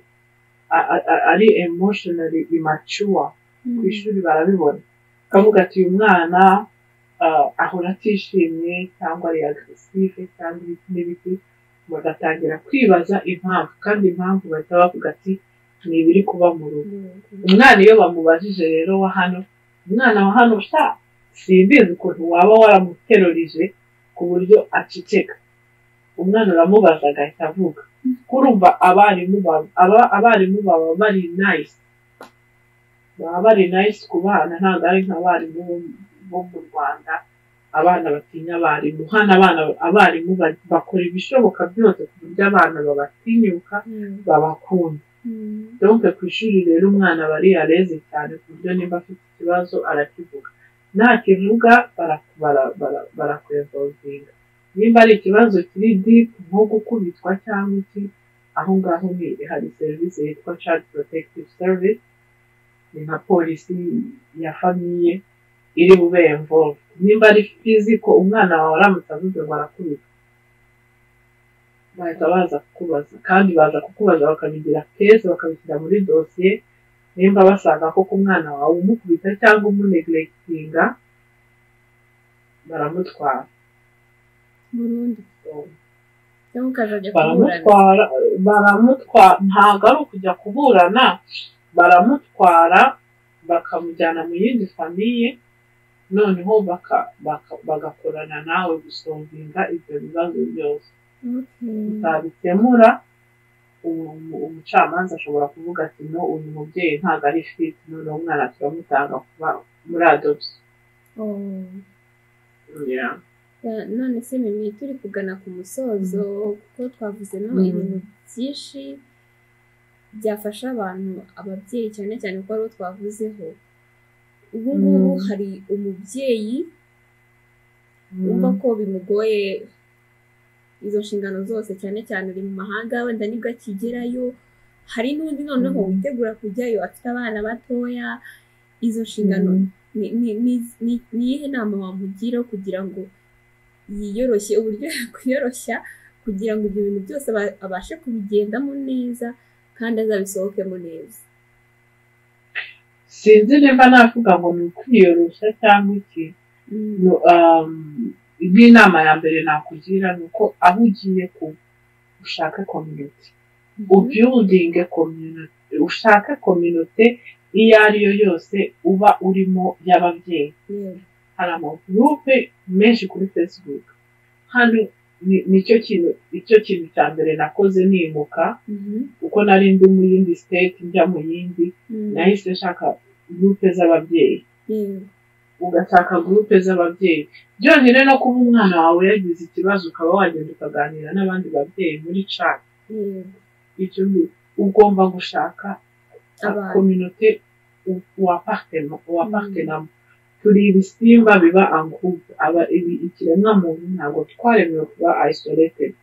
S2: a- a- a- ari emotionally immature ku ishuri barabibona ukavuga ati uyu mwana ah, ahora atishimye cyangwa ari agresive cyangwa ibiti n'ibiti bagatangira kwibaza impamvu kandi impamvu bahita bavuga ati ni ibiri kuba mu rugo
S1: Yego.
S2: umwana iyo bamubajije rero wa hano umwana wa hano sha simbizi ukuntu waba waramuterurije ku buryo aceceka umwana uramubaza agahita avuga kurumva abarimu baba aba- abarimu baba bari nice baba bari nice ku bana ntabwo ari nk'abarimu bo- bo mu rwanda abana batinya abarimu hano abana abarimu ba- bakora ibishoboka byose ku buryo abana babatinyuka
S1: Yego.
S2: babakunda
S1: Mm.
S2: donke ku ishuri rero umwana aba ari yareze cyane ku buryo niba afite ikibazo arakivuga ntakivuga bara- bara- bara- barakuresolvinga nimba ari ikibazo kiri dipu nko gukubitwa cyangwa iki aho ngaho ni hari serivisi yitwa child protective service ni nka polisi ya famiye iri bube involved nimba ari fiziko umwana wawe aramutse avuze ngo arakubitwa bahita baza kukubaza kandi baza kukubaza bakabigira keza bakabishyira muri dosiye nimba basanga ko ku mwana wawe umukubita cyangwa umunegiregitinga baramutwara
S1: Burundu. Cyangwa ukazajya kuburana.
S2: baramutwara baramutwara ntabwo ari ukujya kuburana baramutwara bakamujyana mu yindi famiye noneho baka- baka- bagakorana nawe gusonginga ibyo bibazo byose
S1: Okay.
S2: utabikemura umu- umu- umucamanza ashobora kuvuga ati no uyu mubyeyi ntabwo ari fiti noneho umwana turamutanga kuba muri adopsi
S1: Oh. Ya, none se mimi turi kugana ku musozo kuko twavuzemo
S2: Mm.
S1: ibintu byinshi byafasha abantu ababyeyi cyane cyane ko aribo twavuzeho ubu ngubu
S2: Mm.
S1: hari umubyeyi wumva ko bimugoye izo nshingano zose cyane cyane uri mu mahanga wenda nibwo akigerayo hari n'undi noneho
S2: Mm.
S1: witegura kujyayo afite abana batoya izo nshingano ni- ni- ni- ni ni iyihe nama wamugira kugira ngo yiyoroshye uburyo yakwiyoroshya kugira ngo ibyo bintu byose aba- abashe kubigendamo neza kandi azabisohokemo neza
S2: sinzi nimba navuga ngo ni ukwiyoroshya cyangwa iki
S1: Mm.
S2: No, um, nk'inama ya mbere nakugira ni uko aho ugiye ku ushake kominoti ubyudinge kominoti ushake kominoti iyo ari yo yose uba urimo y'ababyeyi hari amagurupe menshi kuri fesibuku hano ni- nicyo kintu icyo kintu cya mbere nakoze nimuka kuko nari ndi mu yindi siteti njya mu yindi nahise nshaka gurupe z'ababyeyi ugashaka gurupe z'ababyeyi byonyine no kuba umwana wawe yagize ikibazo ukaba wagenda ukaganira n'abandi babyeyi muri cati icyo ni- ugomba gushaka
S1: Abantu.
S2: kominote wapartenamo turi ibisimba biba ankupe aba ibi- ikiremwa muntu ntabwo twaremewe kuba isolated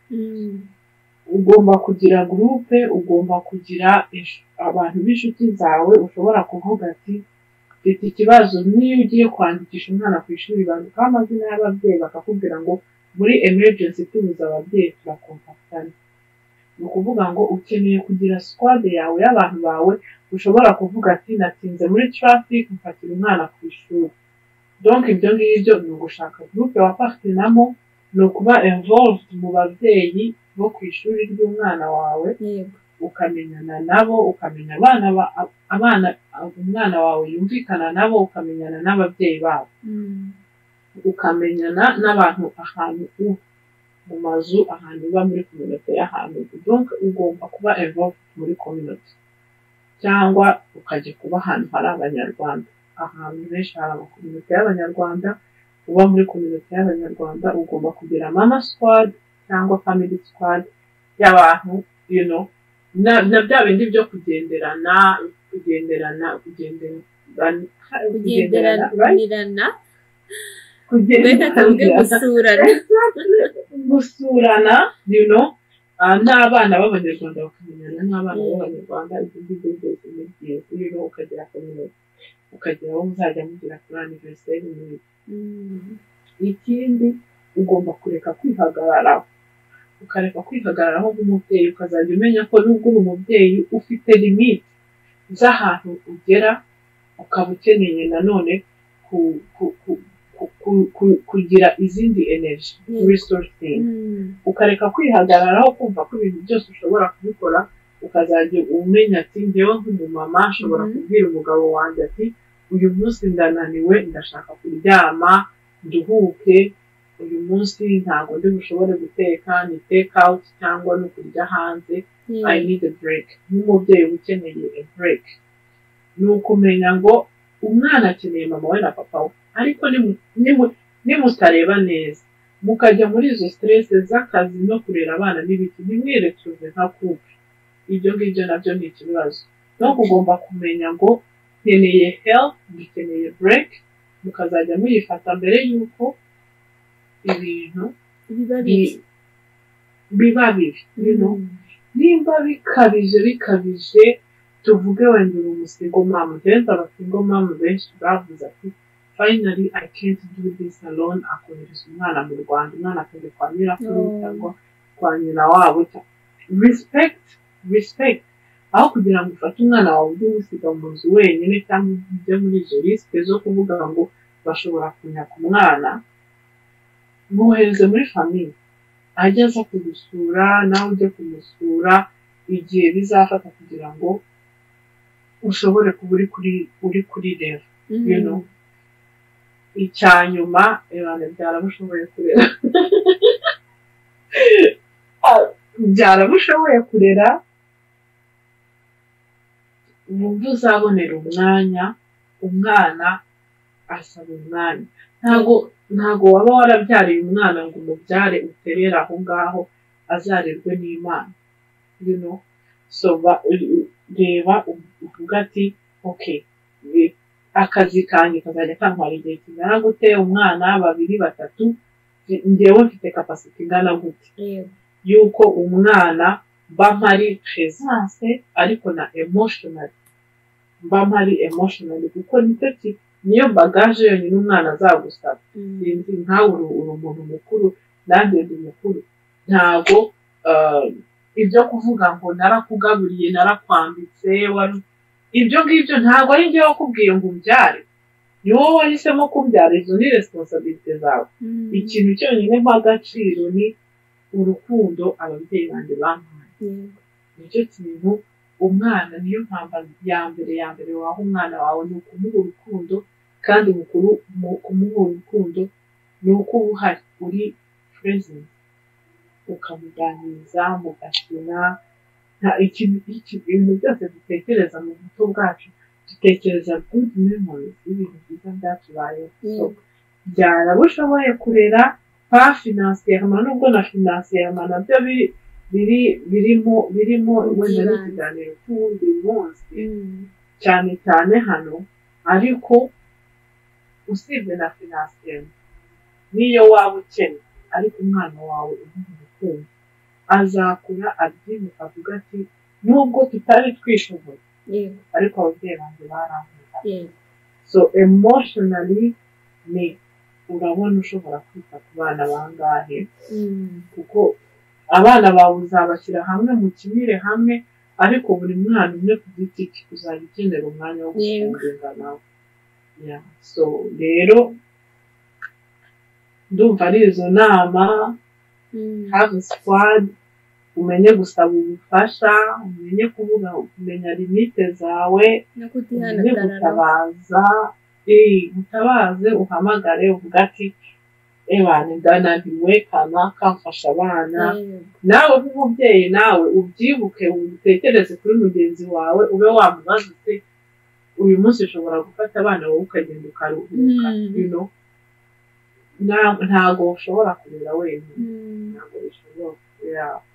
S2: ugomba kugira gurupe ugomba kugira insh- abantu b'inshuti zawe ushobora kuvuga ati mfite ikibazo niyo ugiye kwandikisha umwana ku ishuri bandikaho amazina y'ababyeyi bakakubwira ngo muri emergency tubuze ababyeyi turakontaktana ni ukuvuga ngo ukeneye kugira squad yawe y'abantu bawe ushobora kuvuga ati natinze muri traffic mfatira umwana ku ishuri donc ibyo ngibyo ni ugushaka groupe wafatinamo ni ukuba involved mu babyeyi bo ku ishuri ry'umwana wawe ukamenyana nabo ukamenya abana ba, abana umwana wawe yumvikana nabo ukamenyana n'ababyeyi babo ukamenyana n'abantu ahantu uba mu mazu ahantu uba muri kominota y'ahantu uba donc ugomba kuba involved muri kominota cyangwa ukajya kuba ahantu hari abanyarwanda ahantu henshi hari amakominota y'abanyarwanda uba muri kominota y'abanyarwanda ugomba kugira mama squad cyangwa family squad y'abantu you know na, na bya bindi byo kugenderana kugenderana kugenderana right?
S1: kugenderanirana reka tuvuge
S2: kugenderana
S1: gusurana
S2: gusurana you know ah, n'abana b'abanyarwanda bakamenyana n'abana b'abanyarwanda ibyo ngibyo byose ni byiza you know ukagira community ukagira aho muzajya mugira kuri aniveriseri muri
S1: Mm.
S2: ikindi ugomba kureka kwihagararaho ukareka kwihagararaho nk'umubyeyi ukazajya umenya ko nubwo uri umubyeyi ufite limite z'ahantu ugera ukaba ukeneye nanone ku- ku- ku- ku- ku- ku- kugira izindi energy
S1: Mm.
S2: resourcing
S1: Mm.
S2: ukareka kwihagararaho kumva ko ibintu byose ushobora kubikora ukazajya umenya ati njyewe nk'umumama nshobora
S1: Mhm.
S2: kubwira umugabo wanjye ati uyu munsi ndananiwe ndashaka kuryama nduhuke uyu munsi ntabwo ndi bushobore guteka ni take out cyangwa no kurya hanze I
S1: Yeah.
S2: need a break nk'umubyeyi uba ukeneye a break ni ukumenya ngo umwana akeneye mama we na papa we ariko nimu- nimu- nimutareba neza mukajya muri izo stress z'akazi no kurera abana n'ibiki ntimwiretuze nka kubi ibyo ngibyo nabyo ni ikibazo no ugomba kumenya ngo nkeneye help dukeneye break mukazajya muyifata mbere y'uko ibintu
S1: biba
S2: bi-
S1: bibi
S2: biba bibi you know? nimba bikabije bikabije tuvuge wenda uri umusigo mamu rero abasingo mamu benshi bavuze ati finally i can't do this alone akohereza umwana mu rwanda umwana akajya kwa nyirakuru
S1: Oh.
S2: cyangwa kwa nyina wabo cyangwa- respect respect aho kugira ngo ufate umwana wawe ujye umusiga mu nzu wenyine cyangwa ujye muri izo risike zo kuvuga ngo bashobora kunyaka umwana mwohereze muri famiye ajye aza kugusura nawe ujye kumusura igihe bizafata kugira ngo ushobore kuba uri kuri uri kuri rero
S1: Mhm.
S2: you know icya nyuma ibanga byaramushoboye kurera Ah, byaramushoboye kurera wumva uzabonera umwanya umwana asaba umwanya ntabwo ntabwo waba warabyariye umwana ngo umubyare uterere aho ngaho azarerwe n'imana you know so ba- reba uvuga ati okay eh, akazi kanjye kazajya kantwara igihe kingana gute umwana babiri batatu eh, njyewe mfite kapasiti ingana gute
S1: Yeah.
S2: y'uko umwana mba mpari presence ariko na emotional mba mpari emotional kuko nicyo ki- niyo bagaje yonyine umwana azagusaba
S1: Mm.
S2: sinzi nkawe uri uri umuntu mukuru nanjye ndi mukuru ntabwo eh, ibyo kuvuga ngo narakugaburiye narakwambitse wari- ibyo ngibyo ntabwo ari njyewe wakubwiye ngo umbyare ni wowe wahisemo kubyara izo ni resiponsabirite zawe ikintu cyonyine mpa agaciro ni urukundo ababyeyi banjye bampaye nicyo kintu umwana niyo mpamvu ya mbere ya mbere waha umwana wawe ni ukumuha urukundo kandi mukuru mu kumuha urukundo ni uko uba uhari uri present ukamuganiriza mugakina nta ikintu iki- ibintu byose dutekereza mu buto bwacu dutekereza good memories ibintu byiza byatubayeho so byara abo ushoboye kurera pa finansiyama nubwo na finansiyama nabyo biri biri birimo birimo wenda ni
S1: By'ibanze.
S2: ikiganiro cy'uwundi munsi cyane cyane hano ariko usibye na finansiyeri niyo waba ukennye ariko umwana wawe umuntu urukundo azakura abyibuka avuga ati nubwo tutari twishoboye
S1: yego
S2: ariko ababyeyi banjye barankunze
S1: yego
S2: so emotionally ni urabona ushobora kwita ku bana bangahe
S1: Mm.
S2: kuko abana bawe uzabashyira hamwe mu kimire hamwe ariko buri mwana umwe ku giti cye uzajya ukenera umwanya wo gushinga nawe Yeah. so rero ndumva ari izo nama
S1: Mm.
S2: have squad umenye gusaba ubufasha umenye kuvuga kumenya limite zawe
S1: no
S2: umenye
S1: kutihanagara
S2: gutabaza eh, gutabaze uhamagare uvuga ati ebana ndananiwe kanaka mfasha abana nawe nk'umubyeyi nawe ubyibuke utekereze kuri mugenzi wawe ube wamubaza uti uyu munsi ushobora gufata abana wowe ukagenda ukaruhuka
S1: Mm.
S2: you know? Na- ntago ushobora kurera wenyine ntago bishoboka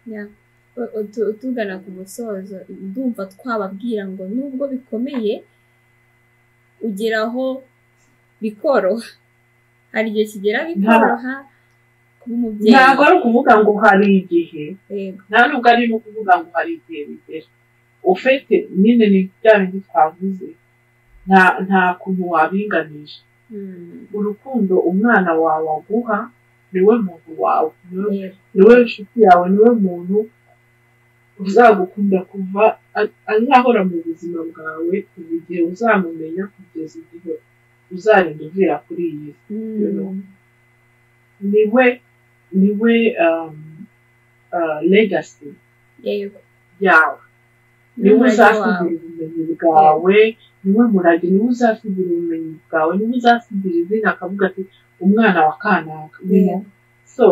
S2: Yeah.
S1: U- utu- tugana ku musozo ndumva twababwira ngo nubwo bikomeye ugera aho bikoroha hari igihe kigera bikoroha kuba umubyeyi
S2: ntago ari ukuvuga ngo hari igihe
S1: Yego.
S2: nta nubwo ari no kuvuga ngo hari igihe bigera ufite nyine ni bya bindi twavuze nta nta kuntu wabinganisha
S1: Mm.
S2: urukundo umwana wawe aguha niwe muntu wawe niwe
S1: Yego.
S2: niwe nshuti yawe niwe muntu uzagukunda kuva a- azahora mu buzima bwawe kuva igihe uzamumenya kugeza igihe uzarinda uvira kuri iyi si
S1: Mm.
S2: niwe niwe um, uh, legacy
S1: Yego.
S2: yawe niwe
S1: N'umurage wawe.
S2: uzasigira ubumenyi bwawe niwe murage niwe uzasigira ubumenyi bwawe niwe uzasigira izina akavuga ati umwana wa kanaka you know? so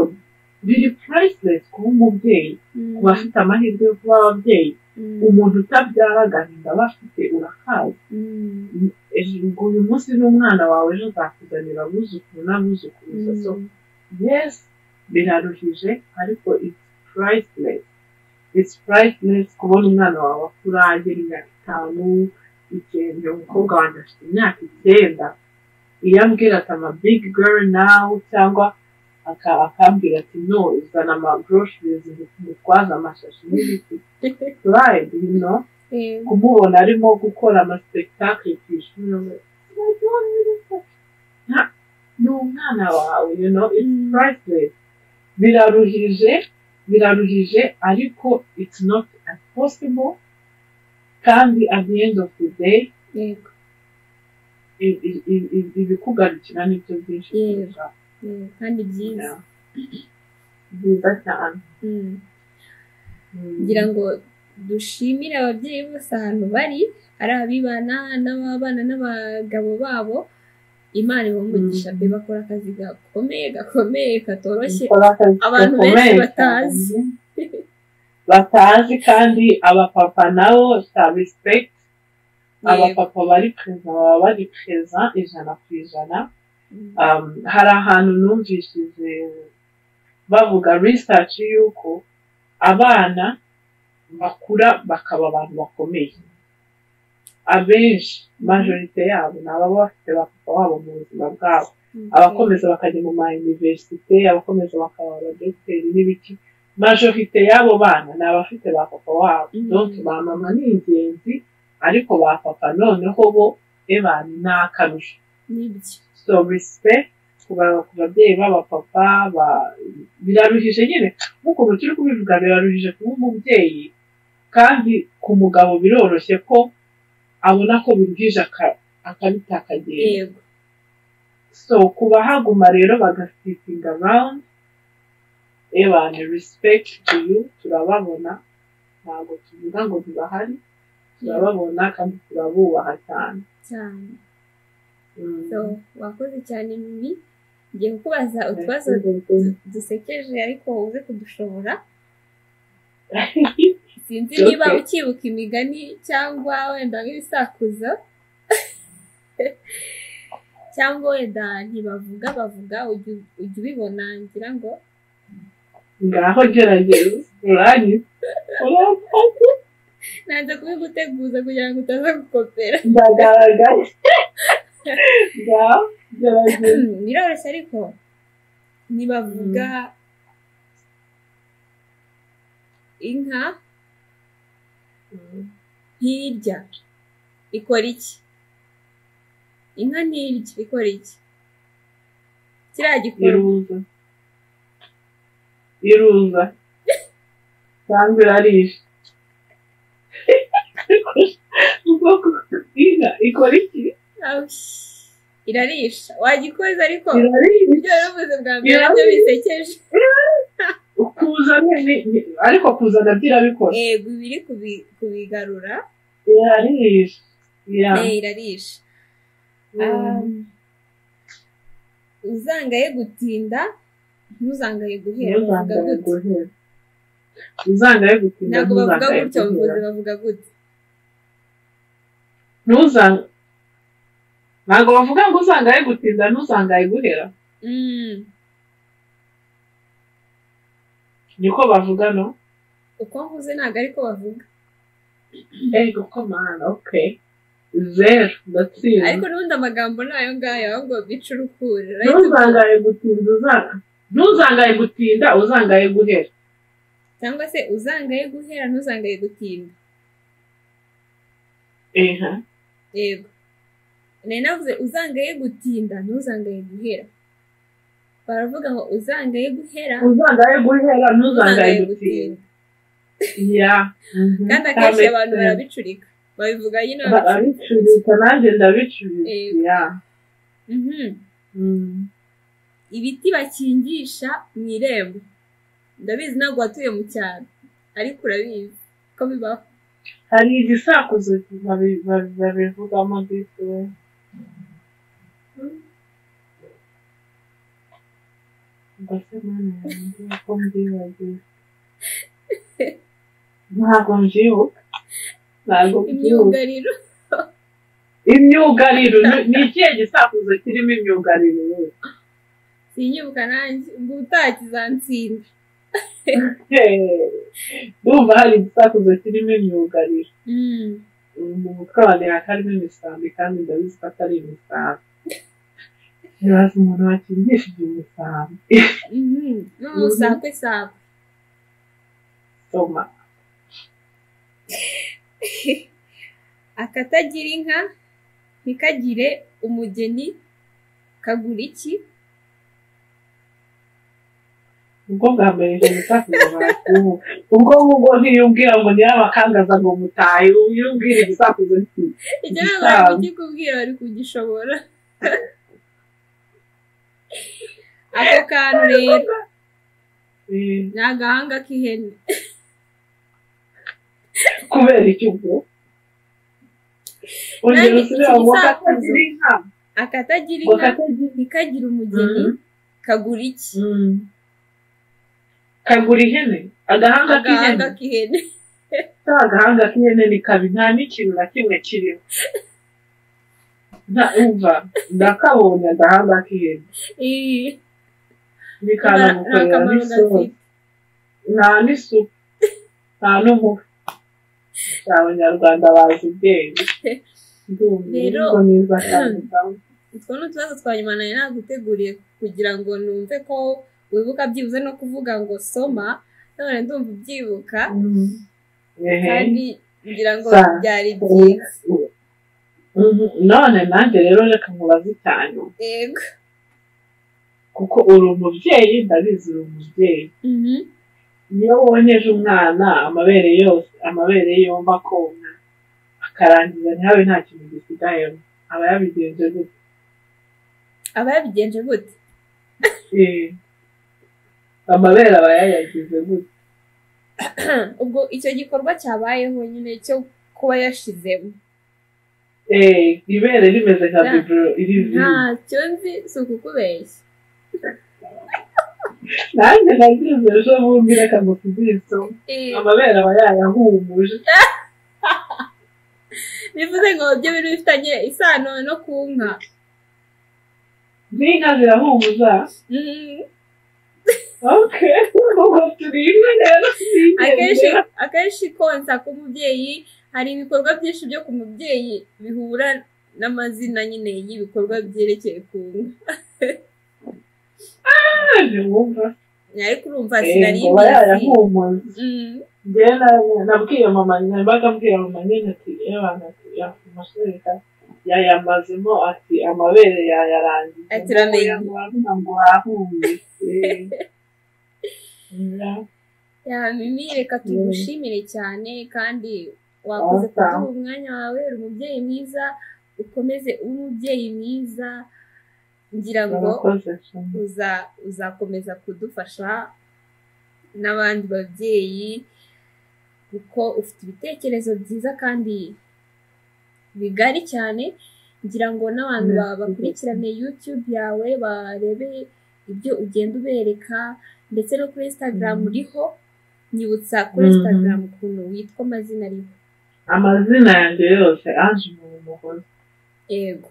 S2: biri priceless kuba umubyeyi
S1: Mm.
S2: ku bafite amahirwe yo kuba ababyeyi umuntu utabyara agahinda aba afite urakaza
S1: Mm.
S2: ejo ngo uyu munsi n'umwana wawe ejo azakuzanira abuzukuru n'abuzukuruza so
S1: Mm.
S2: yes biraruhije ariko it's priceless it's priceless kubona umwana wawe akura agera imyaka itanu icyenda umukobwa wanjye afite imyaka icyenda iyo ambwira ati ama big girl now cyangwa aka- akambwira ati no zana ama groceries mutwaza amashashi n'ibiti pride you know
S1: Yego.
S2: kumubona arimo gukora amaspektakle ku ishuri I don't really care. Nta- ni umwana wawe you know it's
S1: Mm.
S2: priceless biraruhije biraruhije ariko it's not impossible kandi at the end of the day
S1: Yego.
S2: i- i- i- i- ibikugarukira nibyo byinshi
S1: Yego.
S2: kurushaho.
S1: Yego. kandi byiza
S2: Yeah. byiza cyane
S1: Mm.
S2: Mm.
S1: kugira ngo dushimire ababyeyi bose ahantu bari ari abibana n'ababana n'abagabo babo imana ibumugisha
S2: Mm.
S1: be bakora akazi gakomeye gakomeye katoroshye
S2: Bakora akazi
S1: abantu
S2: gakomeye
S1: benshi
S2: cyane.
S1: batazi.
S2: batazi kandi abapapa nabo sa respect
S1: Yego.
S2: abapapa bari preza baba bari preza ijana ku ijana
S1: Mm.
S2: Um, hari ahantu numvishije bavuga research y'uko abana bakura bakaba abantu bakomeye abenshi majorite yabo ni ababa bafite abapapa babo mu buzima bwabo abakomeza bakajya mu ma universite abakomeza bakaba abadogiteri n'ibiki majorite y'abo bana ni abafite ba papa wabo
S1: Mhm.
S2: donke ba mama ni ingenzi ariko ba papa noneho bo ebani ni akarusho
S1: Nibyo.
S2: so respect ku ba- ku babyeyi b'abapapa ba- biraruhije nyine nk'uko turi kubivuga biraruhije kuba umubyeyi kandi ku mugabo biroroshye ko abona ko biruhije aka- akabita akagenda
S1: yego
S2: so kubahaguma rero bagasitinga rawundi ebane respect to you turababona ntabwo tuvuga ngo ntibahari turababona kandi turabubaha cyane
S1: cyane
S2: Mm.
S1: so wakoze cyane mimi ngiye kukubaza utwazo dusekeje ariko uze kudushobora sinzi
S2: Okay.
S1: niba ukibuka imigani cyangwa wenda nk'ibisakuzo cyangwa wenda ntibavuga bavuga ujya ujya ubibona ngira ngo
S2: ngaho gerageza uranyita uranyita
S1: nanze kubiguteguza kugira ngo utaza gukopera
S2: ndagaragaye ngaho gerageza
S1: biroroshye ariko ntibavuga inka ntirya ikora iki inka ntirya ikora iki kiriya gikora
S2: iruza iruza cyangwa irarisha ubwoko bw'inka ikora iki
S1: Awush. irarisha wagikoze ariko
S2: irarisha
S1: ibyo yaruvuze bwa mbere
S2: Irarisha.
S1: nabyo bisekeje
S2: kuzana ni- ni- ariko kuzana byo irabikora
S1: yego iba iri kubi- kubigarura
S2: irarisha Ya.
S1: Eh, irarisha
S2: Mm.
S1: uzangaye gutinda ntuzangaye guhera bavuga
S2: Ntuzangaye
S1: gutya
S2: guhera uzangaye gutinda
S1: ntabwo bavuga
S2: ntuzangaye
S1: gutya
S2: guhera.
S1: abavuzi bavuga gutya
S2: ntuzanga ntabwo bavuga ngo uzangaye gutinda ntuzangaye guhera
S1: Mm,
S2: niko bavuga no
S1: uko mvuze ntabwo ariko bavuga
S2: ego komana okay zeru
S1: ariko
S2: ndatsinda
S1: n'ubundi amagambo ni ayo ngayo ahubwo bica urukuri urahita ubyumva.
S2: ntuzangaye gutinda uzanga ntuzangaye gutinda uzangaye guhera
S1: cyangwa se uzangaye guhera ntuzangaye gutinda
S2: eha
S1: yego nari navuze uzangaye gutinda ntuzangaye guhera baravuga ngo uzangaye guhera
S2: uzangaye guhera ntuzangaye
S1: ntuzangaye
S2: gutinda ya
S1: kandi akenshi abantu barabicurika babivuga nyine babicurika
S2: barabicurika nanjye ndabicurika
S1: Ego.
S2: ya
S1: Mhm.
S2: Mm.
S1: ibiti bakingisha mu irembo ndabizi ntabwo watuye mu cyaro ariko urabizi ko bibaho
S2: hari igisakuzo babi- babi- babivugamo ndetse mbese mwana yanjye ko mbibagiwe ntabwo mbyibuka ntabwo mbyibuka
S1: imyugariro
S2: imyugariro ni- ni ikihe gisakuzo kirimo imyugariro
S1: sinyibuka nanjye ubwo utakizansinda
S2: Hehe. ndumva hari igisakuzo kirimo imyugariro
S1: Mm.
S2: mu mutwe wanjye hatarimo imisambi kandi ndabizi ko atari imisambi ntibaze umuntu wakingishije imisambi
S1: Mhm. n'umusakwe sakwe
S2: soma
S1: akatagira inka ntikagire umugeni kagura iki
S2: ubwo bwa mbere ije gusakuza bakubu ubwo ngubwo ntiyumbwira ngo nyirabakangaza ngo mutahe uyumbwira igisakuzo ntikizi
S1: icyo ntabwo bari kukikubwira bari kugishobora ako kantu rero ni agahanga k'ihene
S2: kubera iki ubwo ongera
S1: Nanjye
S2: usubira
S1: iki
S2: ngo
S1: gisakuzo-
S2: katagira inka
S1: akatagira
S2: ngo
S1: inka
S2: katagira
S1: ntikagire umugeni
S2: Mhm.
S1: kagura iki
S2: kagura ihene agahanga k'ihene
S1: agahanga k'ihene
S2: nta gahanga k'ihene ni kabi nta n'ikintu na kimwe kiriho nta umva ndakabonye agahanga k'ihene
S1: Ih,
S2: ni
S1: nta
S2: kanamukorera
S1: kamaro
S2: n'isohoka
S1: gafite
S2: nta n'isuku nta n'umufu si abanyarwanda bazi ubwenge
S1: Rero-
S2: ndumva neza kandi kandi.
S1: utwo ni utubazo twa nyuma nari naguteguriye kugira ngo numve ko wibuka byibuze no kuvuga ngo soma none ndumva ubyibuka
S2: Mm. Ehe.
S1: kandi ngira ngo
S2: Sa-
S1: byari byiza
S2: Mhm. none nanjye rero reka nkubaze cyane
S1: yego
S2: kuko uri umubyeyi ndabizi uri umubyeyi
S1: Mhm.
S2: iyo wonkeje umwana amabere yose amabere yomba konka akarangiza ntihabe nta kintu gisigayemo aba yabigenje gutya
S1: aba yabigenje gute
S2: Eh, amabere aba yayagize gute
S1: ubwo icyo gikorwa cyabayeho nyine cyo kuba yashizemo
S2: Eh, ibere rimeze nka
S1: Ya.
S2: biburo irizina
S1: ntacyo nzi si ukukubeshya
S2: nanjye nagize ejo bundi reka ngo tuziso
S1: Eh,
S2: amabere aba yayahumuje
S1: bivuze ngo byo bintu bifitanye isano no ku nka
S2: n'inka zirahumuza
S1: Mhm.
S2: ok ubwo turi imwe rero
S1: akenshi
S2: sinigeze
S1: akenshi konsa k'umubyeyi hari ibikorwa byinshi byo ku mubyeyi bihura n'amazina nyine y'ibikorwa byerekeye ku nka
S2: naje wumva
S1: ariko urumva
S2: Eh,
S1: sinari
S2: ngo aba
S1: mbizi
S2: yayahumuza
S1: Mhm.
S2: Njyewe nabwiye mama nabaga mbwira mama nyine ati y'abantu ati amashereka yayamazemo ati amabere yayarangiza
S1: Ati, uramenye.
S2: Ngo ngo wahumetse
S1: Ya, Mimi reka tugushimire cyane kandi wakoze
S2: Awesome.
S1: kuduha umwanya wawe uri umubyeyi mwiza ukomeze ube umubyeyi mwiza ngira ngo
S2: urakoze cyane
S1: uza uzakomeza kudufasha n'abandi babyeyi kuko ufite ibitekerezo byiza kandi bigari cyane ngira ngo n'abantu
S2: Mm.
S1: ba- bakurikirane YouTube yawe barebe ibyo ugenda ubereka ndetse no kuri Instagram
S2: Mm.
S1: uriho nyibutsa kuri
S2: Mhm.
S1: Instagram ukuntu witwa amazina ariho
S2: amazina yanjye yose aje umuntu mugore
S1: Ego.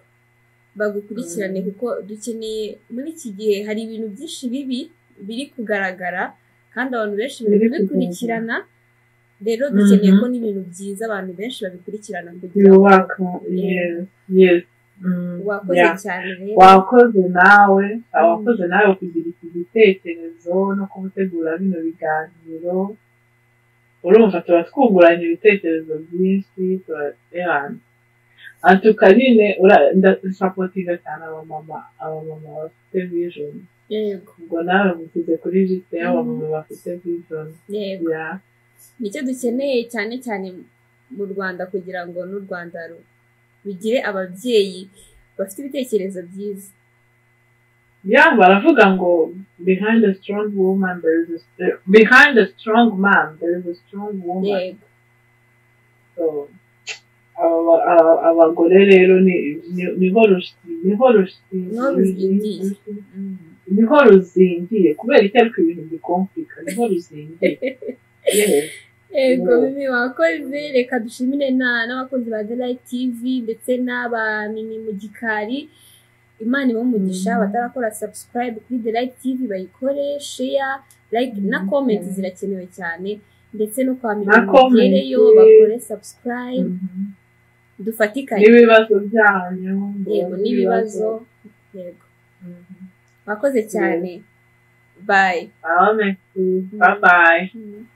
S1: Bagukurikirane
S2: Mm.
S1: kuko dukeneye muri iki gihe hari ibintu byinshi bibi biri kugaragara kandi abantu benshi bari
S2: Biri
S1: kubikurikirana. Rero dukeneye
S2: Mhm.
S1: ko n'ibintu byiza abantu benshi babikurikirana kugira ngo
S2: yubaka yes yes Mm,
S1: wakoze
S2: yeah.
S1: cyane rero.
S2: wakoze nawe awakoze nawe kugira iki gitekerezo no kugutegura bino biganiro urumva tuba twunguranye ibitekerezo byinshi turaterana antuka nyine ura- ndasapotinga cyane abamama abamama bafite vision
S1: Yego.
S2: ubwo nawe mushyize kuri liste y'abamama bafite vision
S1: Yego.
S2: ya
S1: Nicyo dukeneye cyane cyane mu Rwanda kugira ngo n'u Rwanda ru- rugire ababyeyi bafite ibitekerezo byiza.
S2: ya baravuga ngo behind a strong woman there is a st- behind a strong man there is a strong woman
S1: Yego.
S2: So, aba- aba- abagore rero ni- ni- niho rush- niho rush-
S1: Niho ruzingiye. Mhm.
S2: niho ruzingiye kubera icyo ariko ibintu bikomplika niho ruzingiye Yes.
S1: Ego
S2: Yeah.
S1: mimi wakoze reka dushimire na n'abakunzi ba Delight TV ndetse n'aba mimi mu gikari Imana ibahe umugisha
S2: Mhm.
S1: batarakora subscribe kuri Delight TV bayikore share like na
S2: Mhm.
S1: comment zirakenewe cyane ndetse no kwa mimi
S2: Na comment.
S1: mugereyo bakore subscribe
S2: Mhm.
S1: dufatikanye
S2: n'ibibazo byanyu
S1: yego n'ibibazo yego
S2: Mhm.
S1: wakoze cyane bye
S2: Amen. bye bye
S1: Mhm.